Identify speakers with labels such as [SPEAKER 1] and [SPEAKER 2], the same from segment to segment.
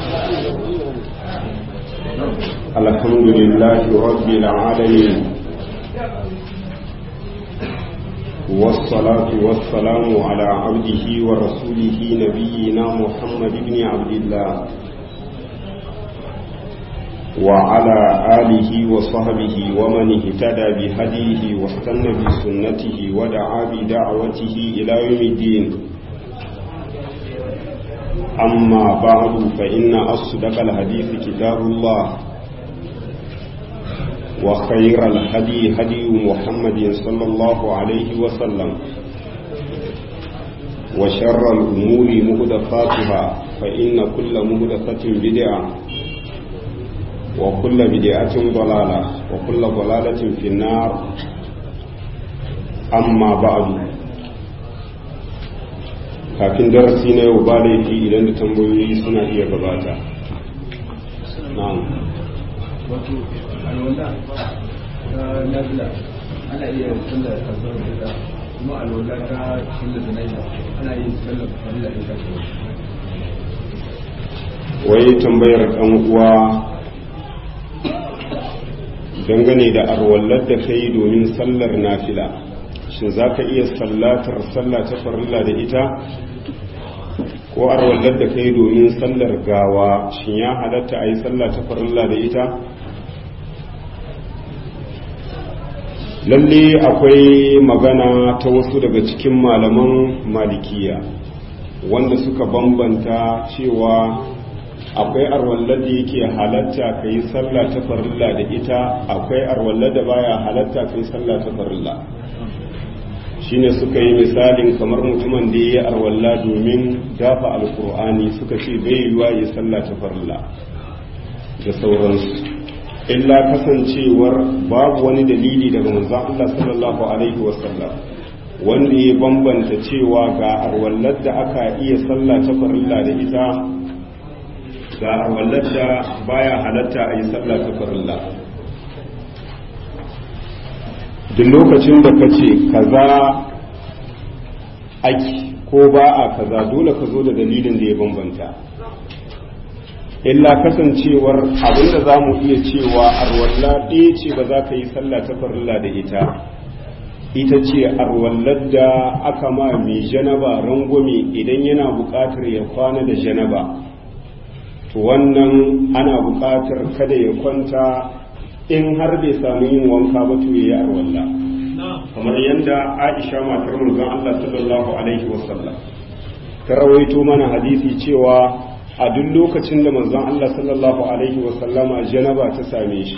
[SPEAKER 1] الحمد لله رب العالمين والصلاة والسلام على عبده ورسوله نبينا محمد بن عبد الله وعلى آله وصحبه ومن اهتدى بهديه واستنى بسنته ودعا بدعوته إلى يوم الدين أما بعد فإن أصدق الحديث كتاب الله وخير الهدي هدي محمد صلى الله عليه وسلم وشر الأمور مهدفاتها فإن كل مهدفة بدعة وكل بدعة ضلالة وكل ضلالة في النار أما بعد kafin darasi na yau ba laifi idan da tambayoyi suna iya gabata na'am
[SPEAKER 2] wato alwala ta nazila ana iya sallar kasuwar da kuma alwala ta sallar da naila ana yin sallar farilla da ta
[SPEAKER 1] wai tambayar ɗan uwa dangane da arwallar da ka yi domin sallar nafila shin za ka iya sallatar sallah ta farilla da ita ko arwallar da ka yi domin sallar gawa shin ya halatta a yi sallah ta farilla da ita lalle akwai magana ta wasu daga cikin malaman malikiya wanda suka bambanta cewa akwai arwallar da yake halatta ka yi sallah ta farilla da ita akwai arwallar da baya halatta ka yi sallah ta farilla shine suka yi misalin kamar mutumin da ya yi arwalla domin dafa alkur'ani suka ce bai yiwa ya sallah ta farilla da sauransu illa kasancewar babu wani dalili daga manzon Allah sallallahu alaihi wasallam wanda ya bambanta cewa ga arwallar da aka iya sallah ta farilla da ita ga arwallar da baya halatta a yi sallah ta farilla duk lokacin da ka ce kaza aki ko ba a kaza dole ka zo da dalilin da ya bambanta illa kasancewar abinda za mu iya cewa arwalla ɗaya ce ba za ka yi sallah ta farilla da ita ita ce arwallar da aka ma mai janaba rangwame idan yana buƙatar ya kwana da janaba to wannan ana buƙatar kada ya kwanta in har bai samu yin wanka ba to yayi arwalla kamar yadda Aisha matar manzon Allah sallallahu alaihi wasallam ta rawaito mana hadisi cewa a duk lokacin da manzon Allah sallallahu alaihi wasallama janaba ta same shi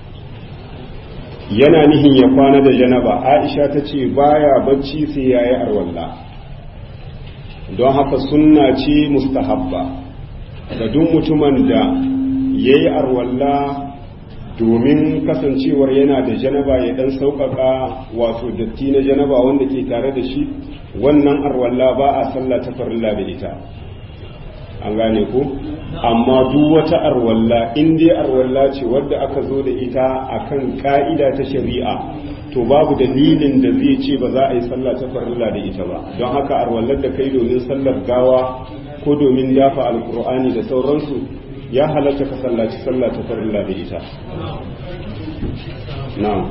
[SPEAKER 1] yana nihin ya kwana da janaba Aisha ta ce baya bacci sai yayi arwalla don haka sunna ce mustahabba ga duk mutumin da yayi arwalla domin kasancewar yana da janaba ya dan sauƙaƙa wato datti na janaba wanda ke tare da shi wannan arwalla ba a sallah ta farilla da ita an gane ku amma duk wata arwalla in dai arwalla ce wadda aka zo da ita akan ka'ida ta shari'a to babu dalilin da zai ce ba za a yi sallah ta farilla da ita ba don haka arwallar da kai domin sallar gawa ko domin dafa alkur'ani da sauransu ya halatta ka sallaci sallah ta farilla da ita na'am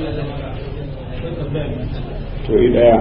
[SPEAKER 1] to yi daya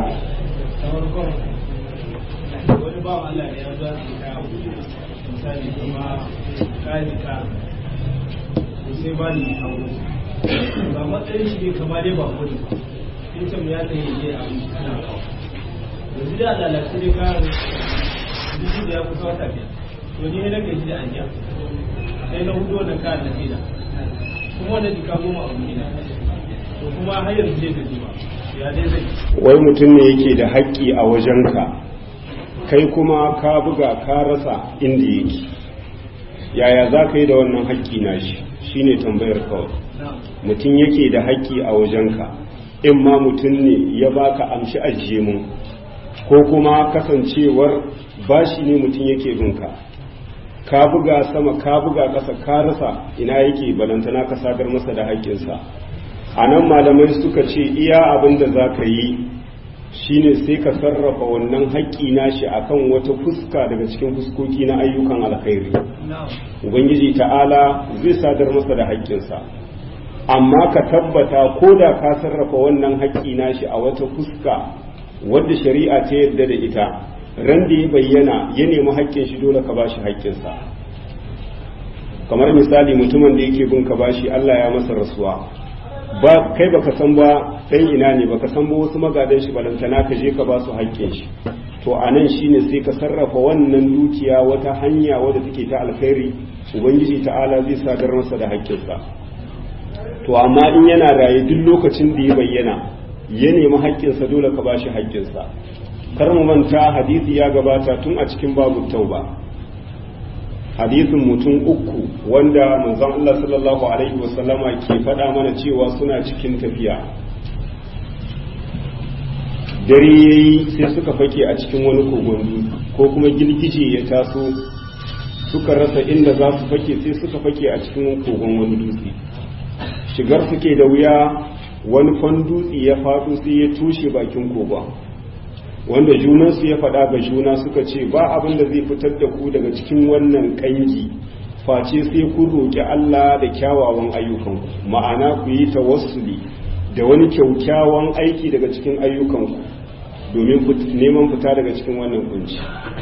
[SPEAKER 3] wani ba Allah ne ya zo su kaya misali kuma kayan ka sai ba ni aure ba matsayin shi ne kama dai ba kudi ba in can ya tsaye je a ana kawo yanzu da lalace dai kayan duk da ya kusa wata biyar to ni na gaji da ajiya sai na hudu wannan kayan na fida kuma wannan jika goma a wuri na to kuma har yanzu zai gaji ba ya dai zai
[SPEAKER 1] wai mutum ne yake da haƙƙi a wajenka kai kuma ka buga ka rasa inda yake yaya za ka yi da wannan haƙƙi na shi shine tambayar kawai mutum yake da haƙƙi a wajenka in ma mutum ne ya baka amshi ajiye mun ko kuma kasancewar bashi ne mutum yake binka ka buga sama ka buga ƙasa ka rasa ina yake balantana ka sadar masa da haƙƙinsa a nan malamai suka ce iya abin da za ka yi shine sai ka sarrafa wannan haƙƙi nashi akan wata fuska daga cikin fuskoki na ayyukan alkhairi ubangiji ta'ala zai sadar masa da haƙƙinsa amma ka tabbata ko da ka sarrafa wannan haƙƙi nashi a wata fuska wadda shari'a ta yarda da ita ran da ya bayyana ya nemi haƙƙin shi dole ka bashi haƙƙinsa kamar misali mutumin da yake bin ka bashi Allah ya masa rasuwa ba kai baka san ba dan ina ne baka san ba wasu magadan shi balantana ka je ka ba su haƙƙin shi to anan shine sai ka sarrafa wannan dukiya wata hanya wadda take ta alkhairi ubangiji ta'ala zai sadar masa da haƙƙinsa to amma in yana raye duk lokacin da ya bayyana ya nemi haƙƙinsa dole ka bashi haƙƙinsa kar mu manta hadisi ya gabata tun a cikin babu tauba hadisin mutum uku wanda manzon Allah sallallahu alaihi wasallama ke faɗa mana cewa suna cikin tafiya dare yayi sai suka fake a cikin wani kogon ko kuma girgije ya taso suka rasa inda za su fake sai suka fake a cikin kogon wani dutse shigar suke da wuya wani fan dutse ya faɗo sai ya tushe bakin kogon wanda junansu ya faɗa ga juna suka ce ba abin da zai fitar da ku daga cikin wannan ƙangi face sai kun roƙi Allah da kyawawan ayyukanku ma'ana ku yi tawassuli da wani kyaukyawan aiki daga cikin ayyukanku domin neman fita daga cikin wannan kunci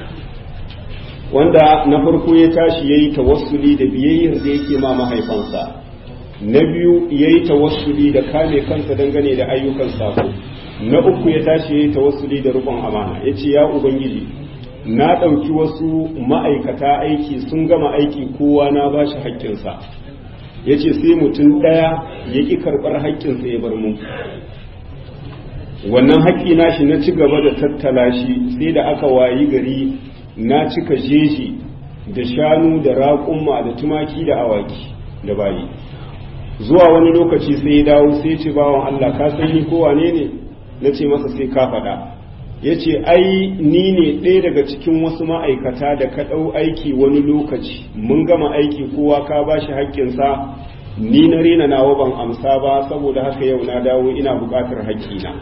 [SPEAKER 1] wanda na farko ya tashi ya yi tawassuli da biyayyar da yake ma mahaifansa na biyu ya yi tawassuli da kame kansa dangane da ayyukan sako na uku ya tashi ya yi tawassuli da rukun amana ya ce ya ubangiji na ɗauki wasu ma'aikata aiki sun gama aiki kowa na ba shi haƙƙinsa ya ce sai mutum ɗaya ya ƙi karɓar haƙƙinsa ya bar mu wannan haƙƙi nashi na ci gaba da tattala shi sai da aka wayi gari na cika jeji da shanu da raƙumma da tumaki da awaki da bayi zuwa wani lokaci sai ya dawo sai ce bawan Allah ka san ni ko wane ne na ce masa sai ka faɗa ya ce ai ni ne ɗaya daga cikin wasu ma'aikata da ka ɗau aiki wani lokaci mun gama aiki kowa ka ba shi haƙƙinsa ni na rena nawa ban amsa ba saboda haka yau na dawo ina buƙatar haƙƙina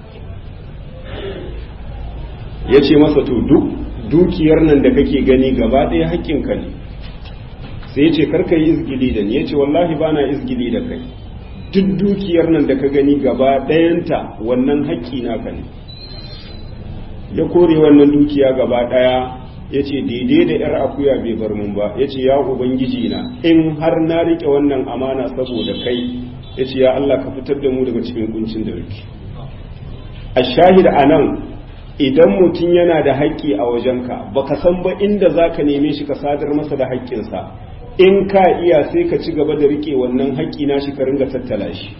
[SPEAKER 1] ya ce masa to duk dukiyar nan da kake gani gaba ɗaya haƙƙinka ne sai ya ce karka yi izgili da ni ya ce wallahi ba na izgili da kai duk dukiyar nan da ka gani gaba ɗayanta wannan haƙƙi naka ne ya kore wannan dukiya gaba ɗaya ya ce daidai da ‘yar akuya bai bar mun ba ya ce ya ubangiji na in har na riƙe wannan amana saboda kai ya ce ya Allah ka fitar da mu daga cikin kuncin da rike a shahid a nan idan mutum yana da haƙƙi a wajenka baka san ba inda za ka neme shi ka sadar masa da haƙƙinsa in ka iya sai ka ci gaba da riƙe wannan haƙƙi na shi ka ringa tattala shi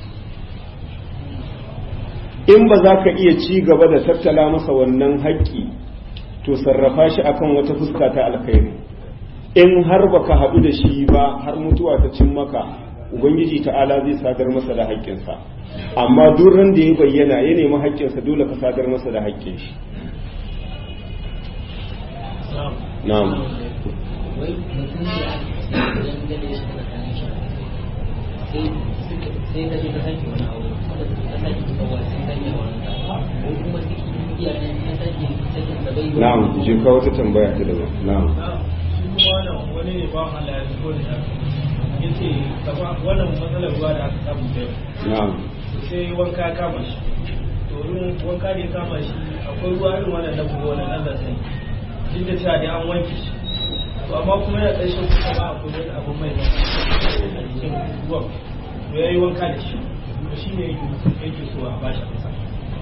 [SPEAKER 1] in ba za ka iya ci gaba da tattala masa wannan haƙƙi to sarrafa shi akan wata fuska ta alkhairi in har baka haɗu da shi ba har mutuwa ta cin maka ubangiji ta'ala zai sadar masa da haƙƙinsa amma duk ran da ya bayyana ya nemi haƙƙinsa dole ka sadar masa da haƙƙin shi na'am
[SPEAKER 4] wai mutum da dangane shi da kan shi sai ka je ka sake wani aure wanda ka sake ka kawai sai ka yi wani ko kuma sai iya nan ya sake sake da bai
[SPEAKER 1] na'am je ka wata tambaya ta daban na'am
[SPEAKER 3] shi kuma wannan wani ne ba Allah ya zubo da ya ce kama wannan matsalar ruwa da aka samu da yau
[SPEAKER 1] na'am
[SPEAKER 3] sai wanka ya kama shi to in wanka ne ya kama shi akwai ruwa irin wannan na buwa wannan nan da sai duk da cewa dai an wanke shi to amma kuma yana ƙarshen kusa ba akwai wani abu mai ba a jikin ruwan to ya yi wanka da shi to shi ne yake so a bashi amsa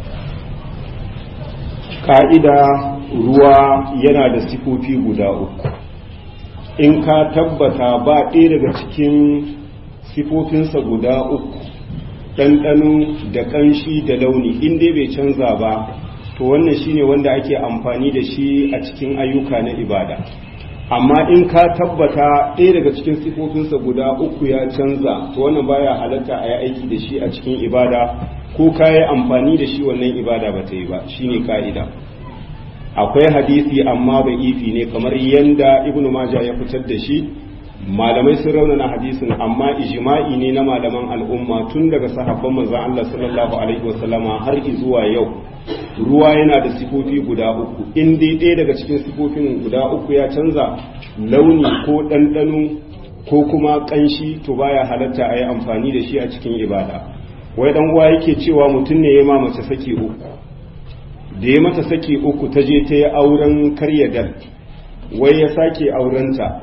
[SPEAKER 1] ka'ida ruwa yana da sifofi guda uku in ka tabbata ba ɗaya daga cikin sifofinsa guda uku ɗanɗano da ƙanshi da launi in dai bai canza ba to wannan shine wanda ake amfani da shi a cikin ayyuka na ibada amma in ka tabbata ɗaya daga cikin sifofinsa guda uku ya canza to wannan baya halatta a yi aiki da shi a cikin ibada ko ka yi amfani da shi wannan ibada ba ta yi ba shine ka'ida akwai hadisi amma ba ifi ne kamar yanda ibnu majah ya fitar da shi malamai sun raunana hadisin amma ijma'i ne na malaman al'umma tun daga sahabban manzon Allah sallallahu alaihi wasallama har zuwa yau ruwa yana da sifofi guda uku in dai ɗaya daga cikin sifofin guda uku ya canza launi ko ɗanɗano ko kuma ƙanshi to baya halatta a yi amfani da shi a cikin ibada wai ɗan uwa yake cewa mutum ne ya ma mace saki uku da ya mata saki uku ta je ta yi auren karya dal wai ya sake aurenta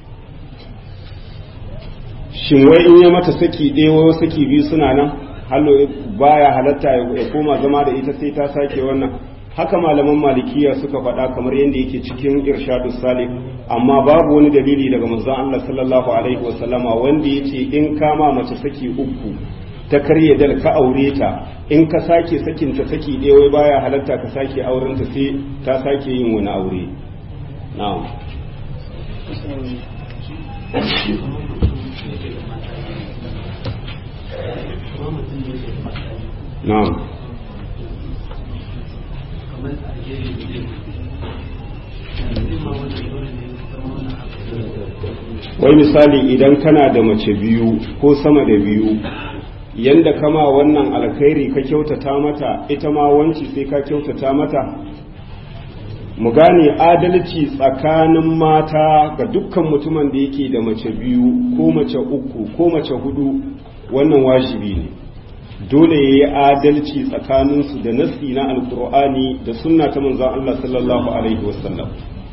[SPEAKER 1] shin wai in ya mata saki ɗaya wai saki biyu suna nan hallo baya halatta ya koma zama da ita sai ta sake wannan haka malaman malikiya suka faɗa kamar yadda yake cikin irshadu salih amma babu wani dalili daga manzon Allah sallallahu alaihi wasallama wanda yace in kama mace saki uku ta karye dal ka aure ta in ka sake sakin ta saki ɗaya wai baya halatta ka sake auren ta sai ta sake yin wani aure na'am na'am wai misali idan kana da mace biyu ko sama da biyu yanda kama wannan alkhairi ka kyautata mata ita ma wanci sai ka kyautata mata mu gane adalci tsakanin mata ga dukkan mutumin da yake da mace biyu ko mace uku ko mace hudu wannan wajibi ne dole ya yi adalci tsakaninsu da nasi na alkur'ani da sunna ta manzan Allah sallallahu alaihi wasallam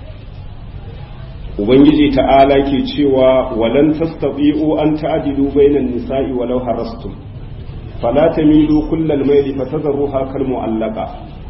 [SPEAKER 1] ubangiji ta'ala ke cewa walan tastati'u an ta'dilu bainan nisa'i walau harastum fala tamilu kullal mayli fatadruha kal mu'allaqa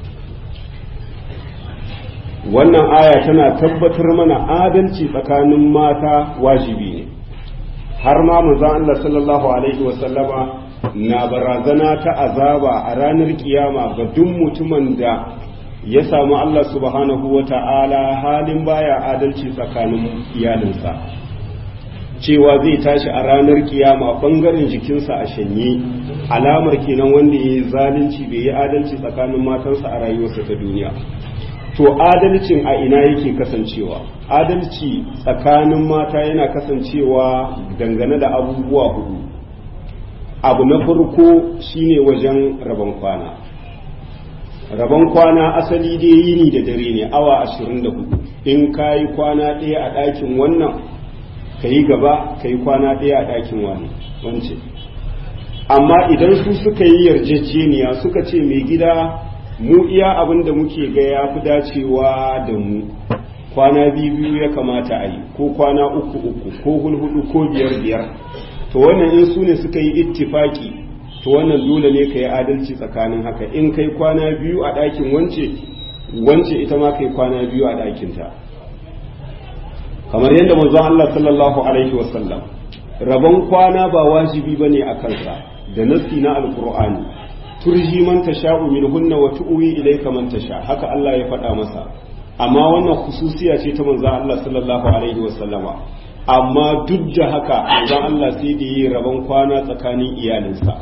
[SPEAKER 1] wannan aya tana tabbatar mana adalci tsakanin mata wajibi ne har ma manzon Allah sallallahu alaihi wasallama na barazana ta azaba a ranar kiyama ga duk mutumin da ya samu Allah subhanahu wa ta'ala halin baya adalci tsakanin iyalinsa cewa zai tashi a ranar kiyama bangaren jikinsa a shanye alamar kenan wanda ya yi zalunci bai yi adalci tsakanin matansa a rayuwarsa ta duniya to adalcin a ina yake kasancewa adalci tsakanin mata yana kasancewa dangane da abubuwa hudu abu na farko shine wajen rabon kwana rabon kwana asali dai yini da dare ne awa 24 in ka yi kwana ɗaya a ɗakin wannan ka yi gaba ka yi kwana ɗaya a ɗakin wani wance amma idan su suka yi yarjejeniya suka ce mai gida mu iya abin da muke ga ya fi dacewa da mu kwana biyu biyu ya kamata a yi ko kwana uku uku ko hulhudu ko biyar biyar to wannan in su ne suka yi ittifaki to wannan dole ne ka yi adalci tsakanin haka in kai kwana biyu a ɗakin wance wance ita ma kai kwana biyu a ɗakinta kamar yadda manzon Allah sallallahu alaihi wasallam rabon kwana ba wajibi bane a kansa da nasi na alqur'ani turji man tasha'u minhunna wa tu'wi ilayka man tasha haka Allah ya faɗa masa amma wannan khususiya ce ta manzon Allah sallallahu alaihi wasallama amma duk da haka manzon Allah sai da yi rabon kwana tsakanin iyalinsa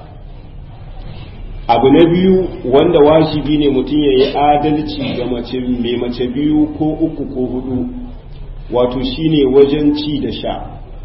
[SPEAKER 1] abu na biyu wanda wajibi ne mutum ya yi adalci ga mace mai mace biyu ko uku ko hudu wato shine wajen ci da sha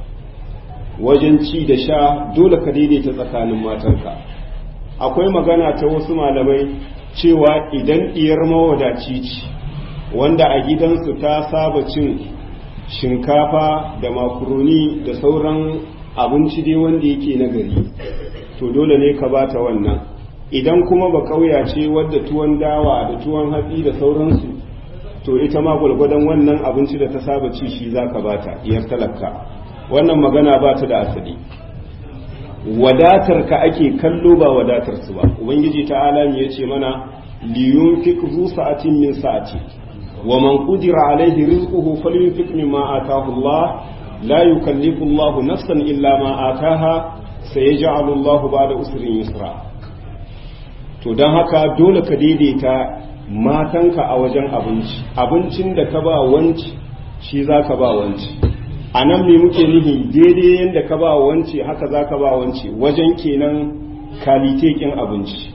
[SPEAKER 1] wajen ci da sha dole ka daidaita tsakanin matanka akwai magana ta wasu malamai cewa idan ɗiyar mawadaci ce wanda a gidansu ta saba cin shinkafa da makaroni da sauran abinci dai wanda yake na gari to dole ne ka bata wannan idan kuma ba kauya ce wadda tuwon dawa da tuwon hatsi da sauransu to ita ma gwalgwadon wannan abinci da ta saba ci shi za ka bata iyar talaka wannan magana ba ta da asali wadatar ka ake kallo ba wadatar su ba ubangiji ta alami ya ce mana liyun fik zu sa'atin min sa'ati wa man qudira alaihi rizquhu falyunfik mimma ataahu Allah la yukallifu Allah nafsan illa ma ataaha sayaj'alu Allah ba'da usrin yusra to don haka dole ka daidaita matanka a wajen abinci abincin da ka ba wanci shi za ka ba wanci a nan me muke nihi daidai yadda ka ba wanci haka za ka ba wanci wajen kenan kalitekin abinci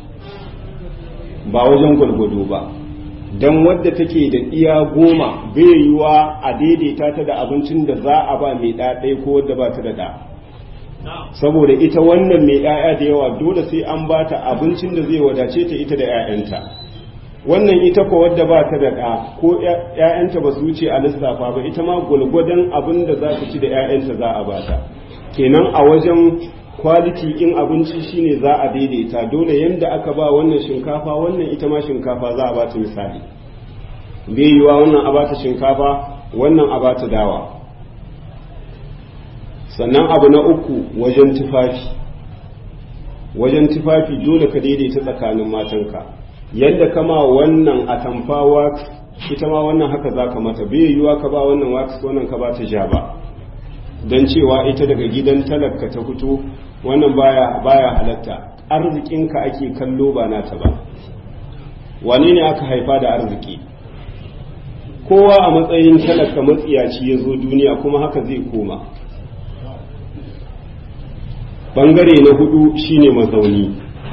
[SPEAKER 1] ba wajen gwalgwado ba don wadda take da iya goma bai yiwa a daidaita ta da abincin da za a ba mai ɗaɗai ko wadda ba ta da ɗa saboda ita wannan mai ‘ya'ya da yawa dole sai an ba ta abincin da zai wadace ta ita da ‘ya'yanta wannan ita ko wadda ba ta da ɗa ko ‘ya'yanta ba su wuce a lissafa ba ita ma gwalgwadon abin da za ta ci da ‘ya'yanta za a bata kenan a wajen kwaliti in abinci shine za a daidaita dole yadda aka ba wannan shinkafa wannan ita ma shinkafa za a bata misali bai yiwa wannan a bata shinkafa wannan a bata dawa sannan abu na uku wajen tufafi wajen tufafi dole ka daidaita tsakanin matanka yadda kama wannan atamfa wax ita ma wannan haka za ka mata bai yiwa ka ba wannan wax wannan ka ba ta ja ba don cewa ita daga gidan talaka ta fito wannan baya baya halatta arzikinka ake kallo ba nata ba wane ne aka haifa da arziki kowa a matsayin talaka matsiyaci ya zo duniya kuma haka zai koma bangare na hudu shine mazauni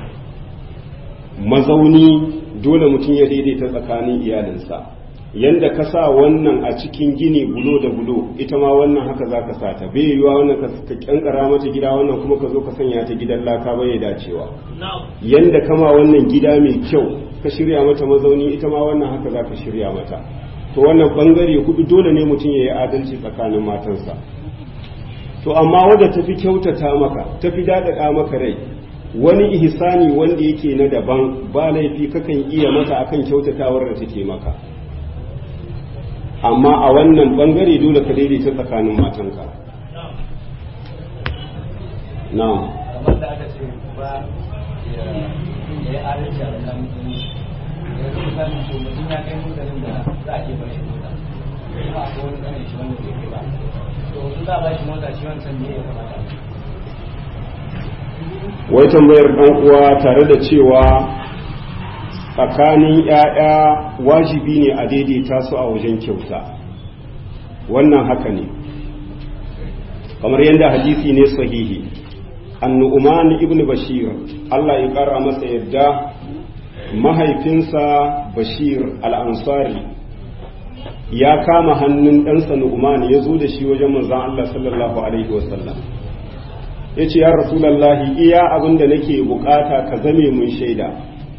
[SPEAKER 1] mazauni dole mutum ya daidaita tsakanin iyalinsa yanda ka sa wannan a cikin gini bulo da bulo ita ma wannan haka za ka sa ta bai yiwuwa wannan ka kyankara mata gida wannan kuma ka zo ka sanya ta gidan laka bai dacewa yanda kama wannan gida mai kyau ka shirya mata mazauni ita ma wannan haka za ka shirya mata to wannan bangare hudu dole ne mutum ya yi adalci tsakanin matansa to amma wadda tafi kyautata maka tafi daɗaɗa maka rai wani ihsani wanda yake na daban ba laifi kakan iya mata akan kyautatawar da take maka amma a wannan bangare dole ka daidaita tsakanin matanka na'am
[SPEAKER 5] kamar da aka ce ba ya yi adalci a wannan mutum yanzu misali to mutum ya kai mutanen da za a iya bar shi mota kuma akwai wani kanin shi wanda bai kai ba to su za a ba shi mota shi wancan ne ya kamata
[SPEAKER 1] wai tambayar ɗan uwa tare da cewa tsakanin ‘ya'ya wajibi ne a daidaita su a wajen kyauta wannan haka ne kamar yadda hadisi ne sahihi annu'uman ibn bashir Allah ya ƙara masa yadda mahaifinsa bashir al'ansari ya kama hannun ɗansa nu'uman ya zo da shi wajen manzan Allah sallallahu alaihi wasallam ya ce ya rasulallahi iya abin da nake bukata ka zame mun shaida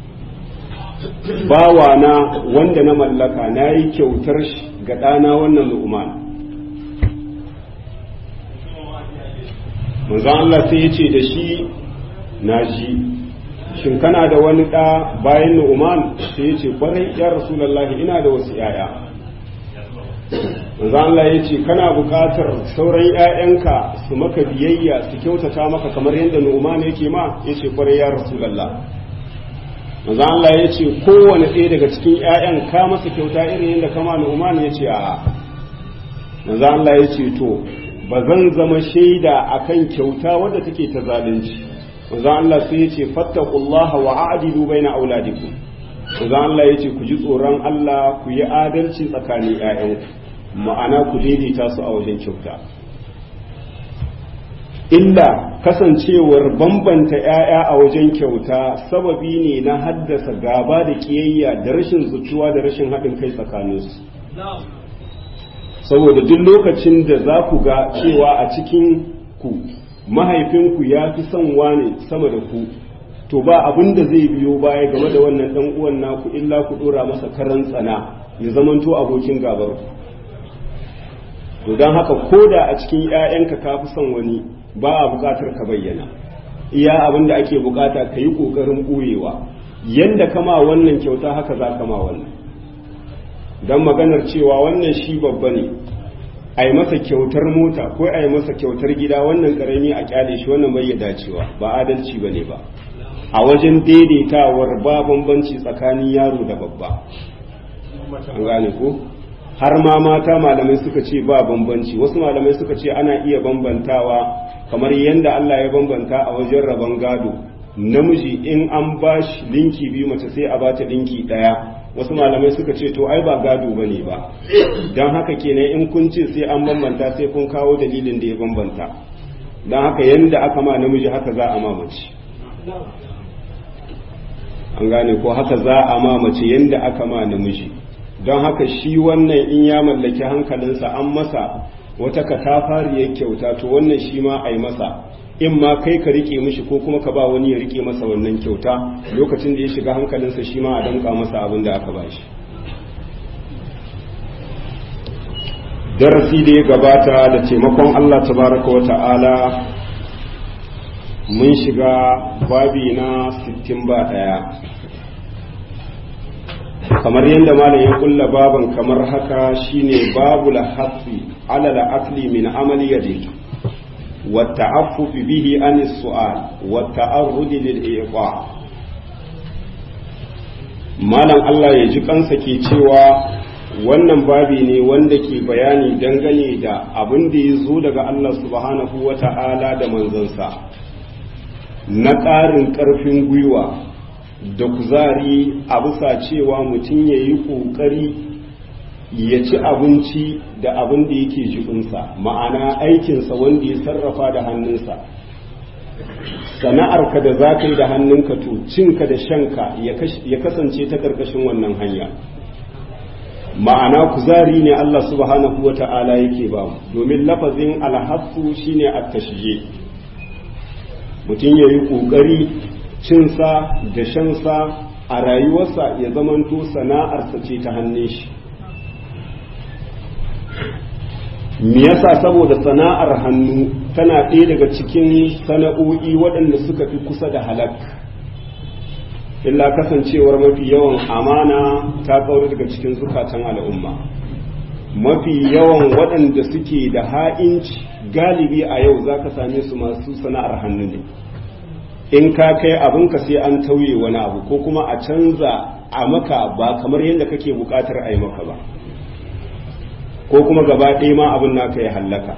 [SPEAKER 1] bawana wanda na mallaka na yi kyautar shi ga ɗana wannan nu'uman manzan Allah sai ya ce da shi na ji shin kana da wani ɗa bayan nu'uman sai ya ce kwarai ya rasulallahi ina da wasu ‘ya'ya manzo Allah ya ce kana buƙatar sauran ‘ya'yanka su maka biyayya su kyautata maka kamar yadda Nu'man yake ma ya ce kwarai ya Rasulallah manzo Allah ya ce kowane ɗaya daga cikin ‘ya'yan ka masa kyauta irin yadda kama Nu'man ya ce a'a manzo Allah ya ce to ba zan zama shaida akan kyauta wadda take ta zalunci manzo Allah sai ya ce fattaqullaha wa a'dilu baina auladikum manzo Allah ya ce ku ji tsoron Allah ku yi adalci tsakanin ‘ya'yanku ma'ana ku daidaita su a wajen kyauta illa kasancewar bambanta 'ya'ya a wajen kyauta sababi ne na haddasa gaba da kiyayya da rashin zuciwa da rashin haɗin kai tsakaninsu saboda duk lokacin da za ku ga cewa a cikin ku mahaifinku ya fi son wane sama da ku to ba abin da zai biyo baya game da wannan ɗan uwan naku illa ku ɗora masa karan tsana ya zamanto abokin gabar ku to don haka ko da a cikin 'ya'yanka ka fi son wani ba a buƙatar ka bayyana iya abin da ake buƙata ka yi ƙoƙarin ɓoyewa yadda kama wannan kyauta haka za kama wannan don maganar cewa wannan shi babba ne a yi masa kyautar mota ko a yi masa kyautar gida wannan ƙarami a kyale shi wannan bai dacewa ba adalci ba ne ba a wajen daidaitawar ba bambanci tsakanin yaro da babba an gane ko har ma mata malamai suka ce ba bambanci wasu malamai suka ce ana iya bambantawa kamar yadda Allah ya bambanta a wajen rabon gado namiji in an ba shi linki biyu mace sai a ba ta linki ɗaya wasu malamai suka ce to ai ba gado ba ne ba don haka kenan in kun ce sai an bambanta sai kun kawo dalilin da ya bambanta don haka yadda aka ma namiji haka za a ma mace an gane ko haka za a ma mace yadda aka ma namiji don haka shi wannan in ya mallaki hankalinsa an masa wata katafariyar kyauta to wannan shi ma a yi masa in ma kai ka rike mishi ko kuma ka ba wani ya rike masa wannan kyauta lokacin da ya shiga hankalinsa shi ma a danka masa abin da aka bashi darasi da ya gabata da taimakon Allah tabaraka wa ta'ala mun shiga babi na 60 ba daya kamar yadda malam ya kulla baban kamar haka shine babu lahassi ala al-akli min amali yadihi والتعفف به عن السؤال والتعرض للإيقاع malam Allah ya ji kansa ke cewa wannan babi ne wanda ke bayani dangane da abin da ya zo daga Allah subhanahu wa ta'ala da manzansa na ƙarin ƙarfin gwiwa da kuzari a bisa cewa mutum ya yi ƙoƙari ya ci abinci da abin da yake jikinsa ma'ana aikinsa wanda ya sarrafa da hannunsa sana'arka da za ka yi da hannunka to cinka da shanka ya kasance ta ƙarƙashin wannan hanya ma'ana kuzari ne Allah subhanahu wa ta'ala yake ba domin lafazin alhassu shine at-tashje mutum ya yi ƙoƙari cinsa da shansa a rayuwarsa ya zamanto sana'arsa ce ta hannun shi me yasa saboda sana'ar hannu tana ɗaya daga cikin sana'o'i waɗanda suka fi kusa da halak illa kasancewar mafi yawan amana ta kauri daga cikin zukatan al'umma mafi yawan waɗanda suke da ha'inci galibi a yau za ka same su masu sana'ar hannu ne in ka kai abinka sai an tauye wani abu ko kuma a canza a maka ba kamar yadda kake buƙatar a yi maka ba ko kuma gaba ɗaya ma abin naka ya hallaka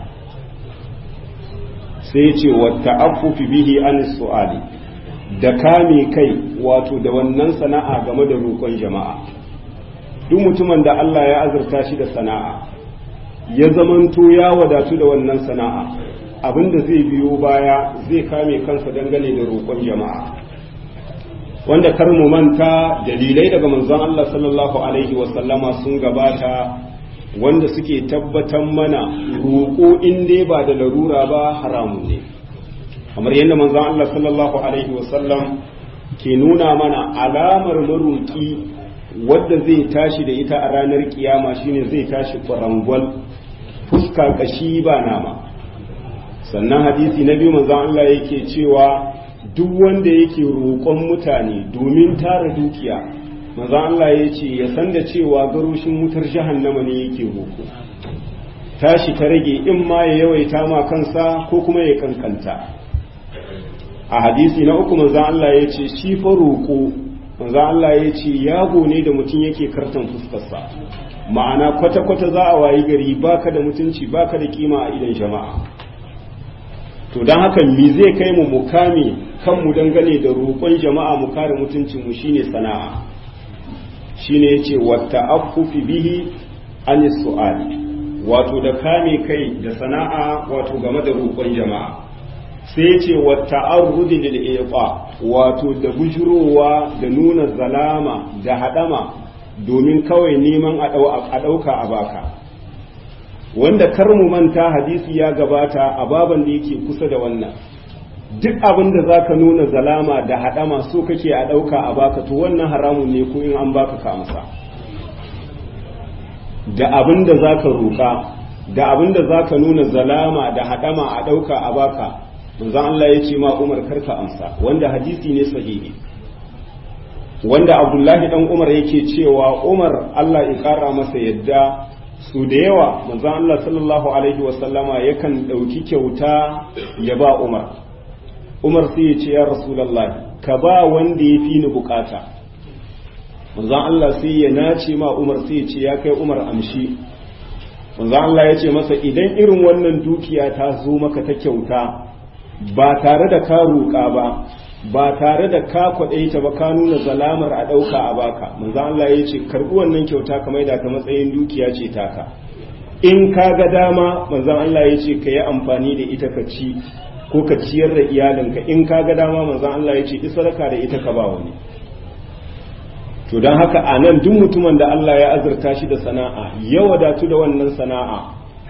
[SPEAKER 1] sai ce wata afufi bihi an su'ali da kame kai wato da wannan sana'a game da roƙon jama'a duk mutumin da Allah ya azurta shi da sana'a ya zamanto ya wadatu da wannan sana'a abin da zai biyo baya zai kame kansa dangane da roƙon jama'a wanda kar mu manta dalilai daga manzon Allah sallallahu alaihi wasallama sun gabata wanda suke tabbatar mana roƙo in dai ba da larura ba haramun ne kamar yadda manzon Allah sallallahu alaihi wasallam ke nuna mana alamar maroƙi wadda zai tashi da ita a ranar kiyama shine zai tashi kwarangwal fuska kashi ba nama sannan hadisi na biyu manzon Allah yake cewa duk wanda yake roƙon mutane domin tara dukiya maza Allah ya ce ya san da cewa garushin wutar jahannama ne yake roƙo tashi ta rage in ma ya yawaita ma kansa ko kuma ya kankanta a hadisi na uku manzan Allah ya ce shi fa roƙo manzan Allah ya ce yago ne da mutum yake kartan fuskarsa ma'ana kwata-kwata za a wayi gari baka da mutunci baka da kima a idan jama'a to don haka me zai kai mu mukami kanmu dangane da roƙon jama'a mu kare mutuncinmu shine sana'a shine yace wata affufi bihi an su'ali wato da kame kai da sana'a wato game da roƙon jama'a sai yace wata arrudi lil iqa wato da bujurowa da nuna zalama da hadama domin kawai neman a ɗauka a baka wanda kar mu manta hadisi ya gabata a baban da yake kusa da wannan duk abin da za ka nuna zalama da haɗama so kake a ɗauka a baka to wannan haramun ne ko in an baka ka amsa da abin da za ka roƙa da abin da za ka nuna zalama da haɗama a ɗauka a baka manzon Allah ya ce ma Umar karka amsa wanda hadisi ne sahihi wanda Abdullahi dan Umar yake cewa Umar Allah ya ƙara masa yadda su da yawa manzon Allah sallallahu alaihi wasallama yakan ɗauki kyauta ya ba Umar Umar sai ya ce ya Rasulallah ka ba wanda ya fi ni bukata manzon Allah sai ya nace ma Umar sai ya ce ya kai Umar amshi manzon Allah ya ce masa idan irin wannan dukiya ta zo maka ta kyauta ba tare da ka roƙa ba ba tare da ka kwaɗaita ba ka nuna zalamar a ɗauka a baka manzon Allah ya ce karɓi wannan kyauta ka maida ta matsayin dukiya ce taka in ka ga dama manzon Allah ya ce ka yi amfani da ita ka ci ko ka ciyar da iyalinka in ka ga dama manzon Allah ya ce sadaka da ita ka ba wani to don haka a nan duk mutumin da Allah ya azurta shi da sana'a ya wadatu da wannan sana'a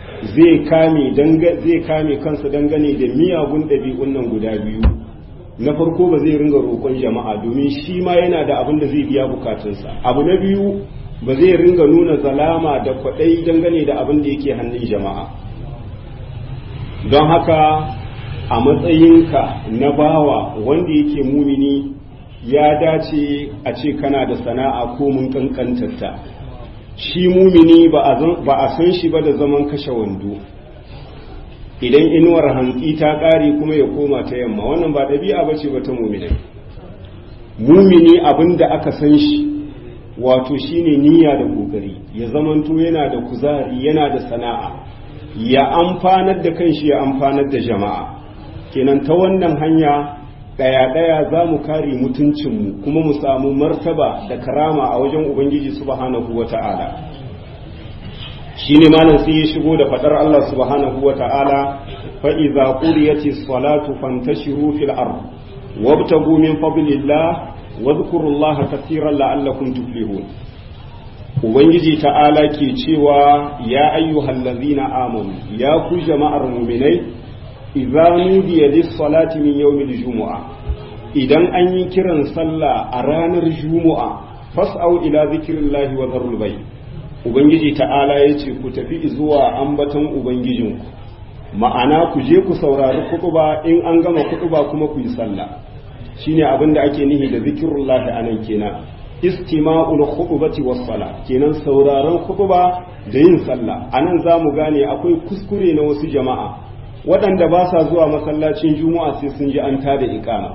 [SPEAKER 1] zai kame zai kame kansa dangane da miyagun ɗabi'un nan guda biyu na farko ba zai ringa roƙon jama'a domin shi ma yana da abin da zai biya bukatunsa abu na biyu ba zai ringa nuna zalama da kwaɗai dangane da abin da yake hannun jama'a don haka a matsayinka na bawa wanda yake mumini ya dace a ce kana da sana'a ko mun kankantarta shi mumini ba a san shi ba da zaman kashe wando idan inuwar hantsi ta ƙare kuma ya koma ta yamma wannan ba ɗabi'a ba ce ba ta muminai mumini abin da aka san shi wato shine niyya da kokari ya zamanto yana da kuzari yana da sana'a ya amfanar da kanshi ya amfanar da jama'a kenan ta wannan hanya ɗaya-ɗaya za mu kare mutuncinmu kuma mu samu martaba da karama a wajen ubangiji subhanahu wa ta'ala shi ne malam sai ya shigo da faɗar Allah subhanahu wa ta'ala fa'iza ƙuriyati salatu fantashiru fil ard wabtagu min fadlillah wa dhkurullaha katiran la'allakum tuflihun ubangiji ta'ala ke cewa ya ayyuhallazina amanu ya ku jama'ar mu'minai idza nudiya lis-salati min yawmil jumu'a idan an yi kiran sallah a ranar jumu'a fas'au ila zikrillahi wa dharul bay ubangiji ta'ala yace ku tafi zuwa ambaton ubangijinku ma'ana ku je ku saurari kutuba in an gama kutuba kuma ku yi sallah shine abin da ake nihi da zikrullahi anan kenan istima'ul khutbati was sala kenan sauraron khutba da yin sallah anan zamu gane akwai kuskure na wasu jama'a waɗanda ba sa zuwa masallacin juma'a sai sun ji an tada iqama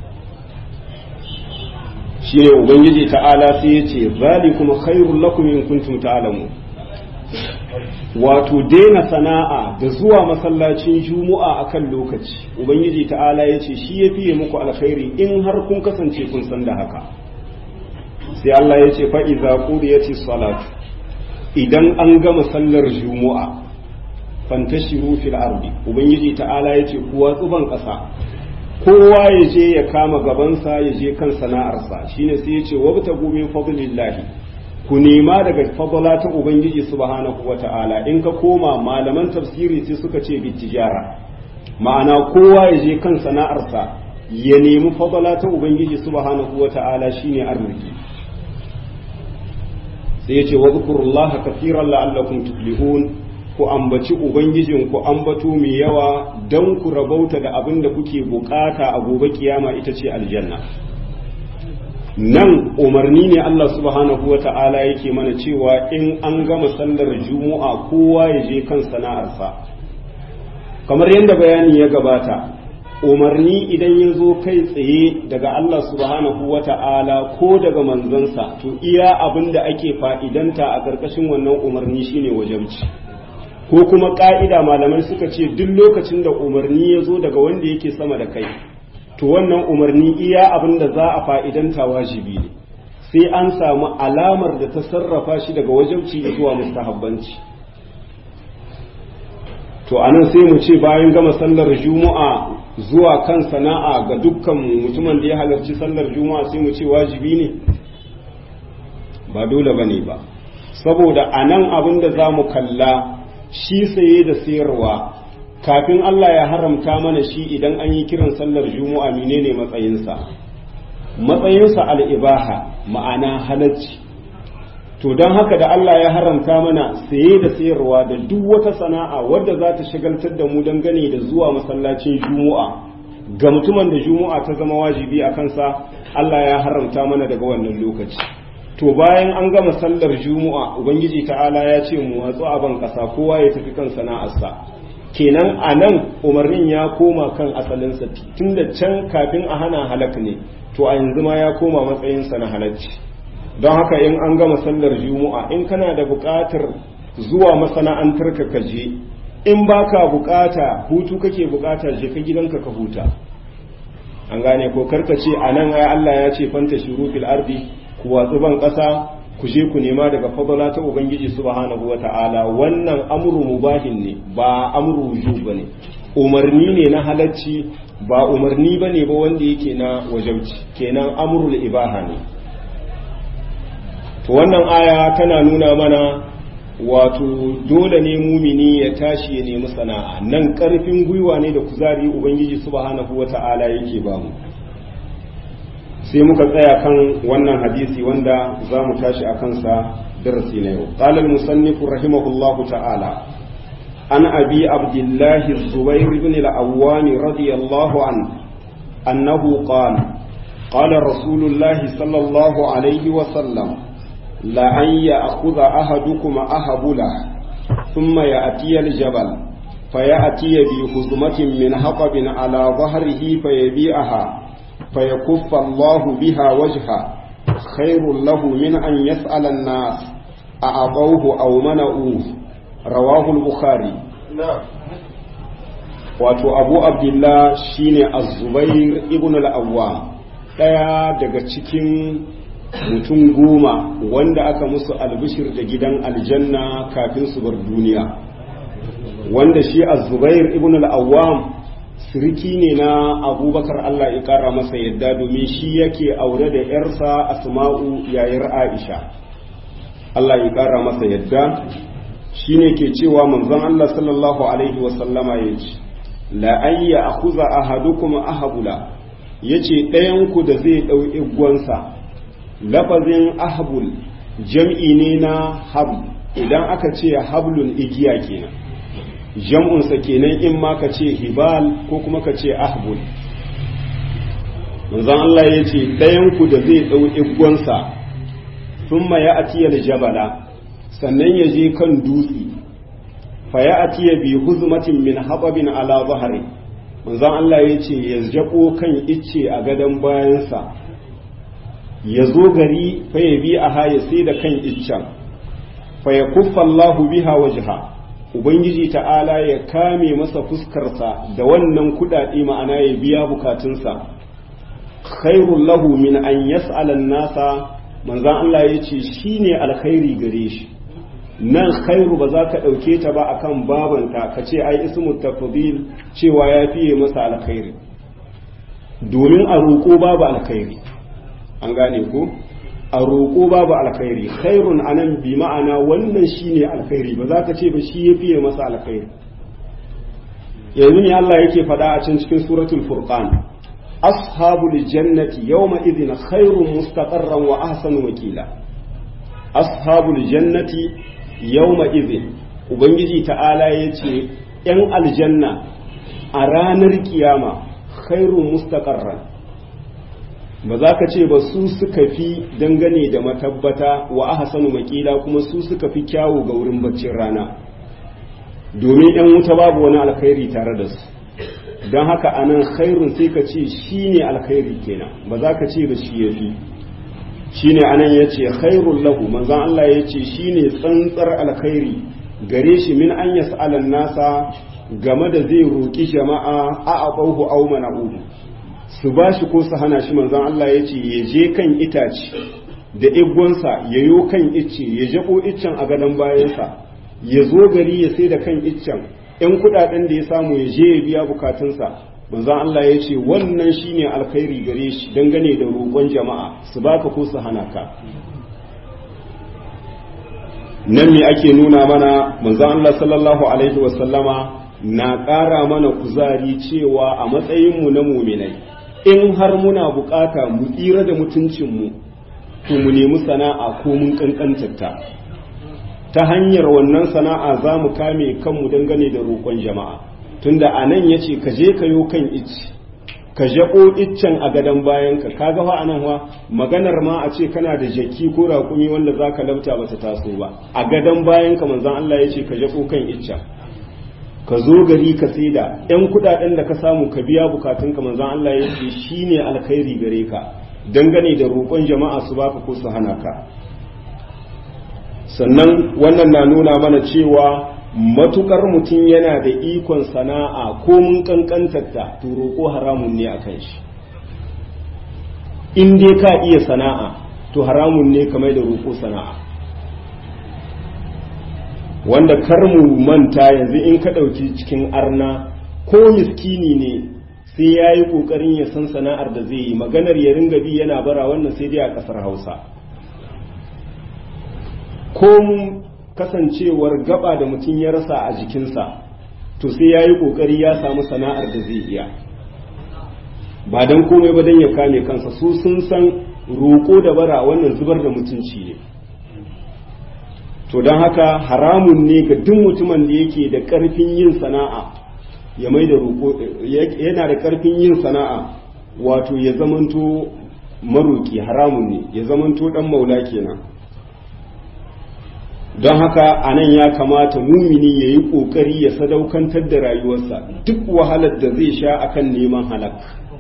[SPEAKER 1] shine ubangiji ta'ala sai ya ce zalikum khairul lakum in kuntum ta'lamun wato daina sana'a da zuwa masallacin juma'a akan lokaci ubangiji ta'ala ya ce shi ya fiye muku alkhairi in har kun kasance kun san da haka sai Allah ya ce fa'iza ƙuriyati salatu idan an gama sallar juma'a fantashiru fil ardi ubangiji ta'ala ya ce kuwa tsuban ƙasa kowa ya je ya kama gabansa ya je kan sana'arsa shine sai ya ce wabta gumin fadlillahi ku nema daga fadla ta ubangiji subhanahu wata'ala in ka koma malaman tafsiri sai suka ce bitijara ma'ana kowa ya je kan sana'arsa ya nemi fadla ta ubangiji subhanahu wata'ala shine arziki sai ya ce wa zukurullaha kafiran la'allakum tuflihun ku ambaci ubangijin ku ambato mai yawa don ku rabauta da abin da kuke bukata a gobe kiyama ita ce aljanna nan umarni ne Allah subhanahu wa ta'ala yake mana cewa in an gama sallar juma'a kowa ya je kan sana'arsa kamar yadda bayani ya gabata umarni idan ya zo kai tsaye daga Allah subhanahu wa ta'ala ko daga manzansa to iya abin da ake fa'idanta a ƙarƙashin wannan umarni shine wajabci ko kuma ƙa'ida malamai suka ce duk lokacin da umarni ya zo daga wanda yake sama da kai to wannan umarni iya abin da za a fa'idanta wajibi ne sai an samu alamar da ta sarrafa shi daga wajabci zuwa mustahabbanci to anan sai mu ce bayan gama sallar juma'a zuwa kan sana'a ga dukkan mutumin da ya halarci sallar juma'a sai mu ce wajibi ne ba dole ba ne ba saboda a nan abin da za mu kalla shi saye da sayarwa kafin Allah ya haramta mana shi idan an yi kiran sallar juma'a menene matsayinsa matsayinsa al'ibaha ma'ana halacci to don haka da Allah ya haramta mana saye da sayarwa da duk wata sana'a wadda za ta shagaltar da mu dangane da zuwa masallacin juma'a ga mutumin da juma'a ta zama wajibi a kansa Allah ya haramta mana daga wannan lokaci to bayan an gama sallar juma'a ubangiji ta'ala ya ce mu watsu a ban kasa kowa ya tafi kan sana'arsa kenan a nan umarnin ya koma kan asalinsa tun da can kafin a hana halak ne to a yanzu ma ya koma matsayinsa na halacci don haka in an gama sallar juma'a in kana da buƙatar zuwa masana'antar ka kaje in baka buƙata hutu kake buƙata je ka gidanka ka huta an gane ko karka ce a nan ai Allah ya ce fanta shuru fil ardi ku watsu ban ƙasa ku je ku nema daga fadala ta ubangiji subhanahu wata'ala wannan amru mubahin ne ba amru wujub bane umarni ne na halacci ba umarni bane ba wanda yake na wajabci kenan amrul ibaha ne to wannan aya tana nuna mana wato dole ne mumini ya tashi ya nemi sana'a nan karfin gwiwa ne da kuzari ubangiji subhanahu wata'ala yake ba mu sai muka tsaya kan wannan hadisi wanda za mu tashi a kansa darasi na yau qala al-musannif rahimahullahu ta'ala an abi abdullah zubair ibn al-awwam radiyallahu an annahu qala qala rasulullah sallallahu alaihi wa sallam لأن يأخذ أحدكم أهبله ثم يأتي الجبل فيأتي بخزمة من حطب على ظهره فيبيعها فيكف الله بها وجهه خير له من أن يسأل الناس أعطوه أو منعوه رواه البخاري
[SPEAKER 6] نعم
[SPEAKER 1] wato abu abdullah shine az-zubair ibn al-awwam daya daga cikin mutum goma wanda aka musu albishir da gidan aljanna kafin su bar duniya wanda shi az-zubair ibn al-awwam siriki ne na abubakar Allah ya kara masa yadda domin shi yake aure da yarsa asma'u yayar aisha Allah ya kara masa yadda shine ke cewa manzon Allah sallallahu alaihi wa sallama yace la ayya akhuza ahadukum ahabula yace ɗayan ku da zai dau igwansa lafazin ahbul jam'i ne na habl idan aka ce hablun igiya kenan jam'unsa kenan in ma ka ce hibal ko kuma ka ce ahbul manzon Allah ya ce ɗayanku da zai ɗau igwansa sun ya atiyar jabala sannan ya je kan dutse fa ya atiya bi huzmatin min hababin ala zahari manzon Allah ya ce ya jabo kan icce a gadon bayansa ya zo gari fa ya bi a haya sai da kan iccen fa ya kuffa Allahu biha wajha ubangiji ta'ala ya kame masa fuskarsa da wannan kudade ma'ana ya biya bukatunsa khairul lahu min an yas'ala nasa manzon Allah ya ce shine alkhairi gare shi nan khairu ba za ka ɗauke ta ba akan babanta ka ce ai ismu tafdil cewa ya fiye masa alkhairi domin a roƙo babu alkhairi an gane ko a roƙo babu alkhairi khairun anan bi ma'ana wannan shine alkhairi ba za ka ce ba shi ya fiye masa alkhairi yanzu ne Allah yake faɗa a can cikin suratul furqan ashabul jannati yawma idhin khairun mustaqarran wa ahsanu wakila ashabul jannati yawma idhin ubangiji ta'ala yace yan aljanna a ranar kiyama khairun mustaqarran ba za ka ce ba su suka fi dangane da matabbata wa ahsanu makila kuma su suka fi kyawu ga wurin baccin rana domin yan wuta babu wani alkhairi tare da su don haka anan khairun sai ka ce shi ne alkhairi kenan ba za ka ce ba shi ya fi shi ne anan ya ce khairun lahu manzan Allah ya ce shi ne tsantsar alkhairi gare shi min an yas'alan nasa game da zai roƙi jama'a a aɓauhu au mana'uhu su ba shi ko su hana shi manzan Allah ya ce ya je kan itace da igwansa ya yo kan icce ya jabo iccen a gadon bayansa ya zo gari ya sai da kan iccen ‘yan kudaden da ya samu ya je ya biya bukatunsa manzan Allah ya ce wannan shine alkhairi gare shi dangane da roƙon jama'a su baka ko su hana ka nan me ake nuna mana manzan Allah sallallahu alaihi wasallama na ƙara mana kuzari cewa a matsayinmu na muminai in har muna bukata mu tsira da mutuncinmu to mu nemi sana'a ko mun kankantarta ta hanyar wannan sana'a za mu kame kanmu dangane da roƙon jama'a tunda a nan ya ce ka je ka yo kan icci ka jaɓo iccen a gadon bayanka ka ga a nan wa maganar ma a ce kana da jaki ko raƙumi wanda za ka labta ba ta taso ba a gadon bayanka manzan Allah ya ce ka jaɓo kan iccen ka zo gari ka saida yan kudaden da ka samu ka biya bukatunka manzon Allah ya ce shine alkhairi gare ka dangane da roƙon jama'a su baka ko su hana ka sannan wannan na nuna mana cewa matukar mutum yana da ikon sana'a ko mun kankantarta to roƙo haramun ne akan shi in dai ka iya sana'a to haramun ne kamar da roƙo sana'a wanda kar mu manta yanzu in ka ɗauki cikin arna ko miskini ne sai ya yi ƙoƙarin ya san sana'ar da zai yi maganar ya ringa bi yana bara wannan sai dai a ƙasar hausa ko kasancewar gaba da mutum ya rasa a jikinsa to sai ya yi ƙoƙari ya samu sana'ar da zai iya ba don komai ba don ya kame kansa su sun san roƙo da bara wannan zubar da mutunci ne to don haka haramun ne ga duk mutumin da yake da ƙarfin yin sana'a ya mai da roƙo yana da ƙarfin yin sana'a wato ya zamanto maroƙi haramun ne ya zamanto ɗan maula kenan don haka a nan ya kamata mumini ya yi ƙoƙari ya sadaukantar da rayuwarsa duk wahalar da zai sha akan neman halak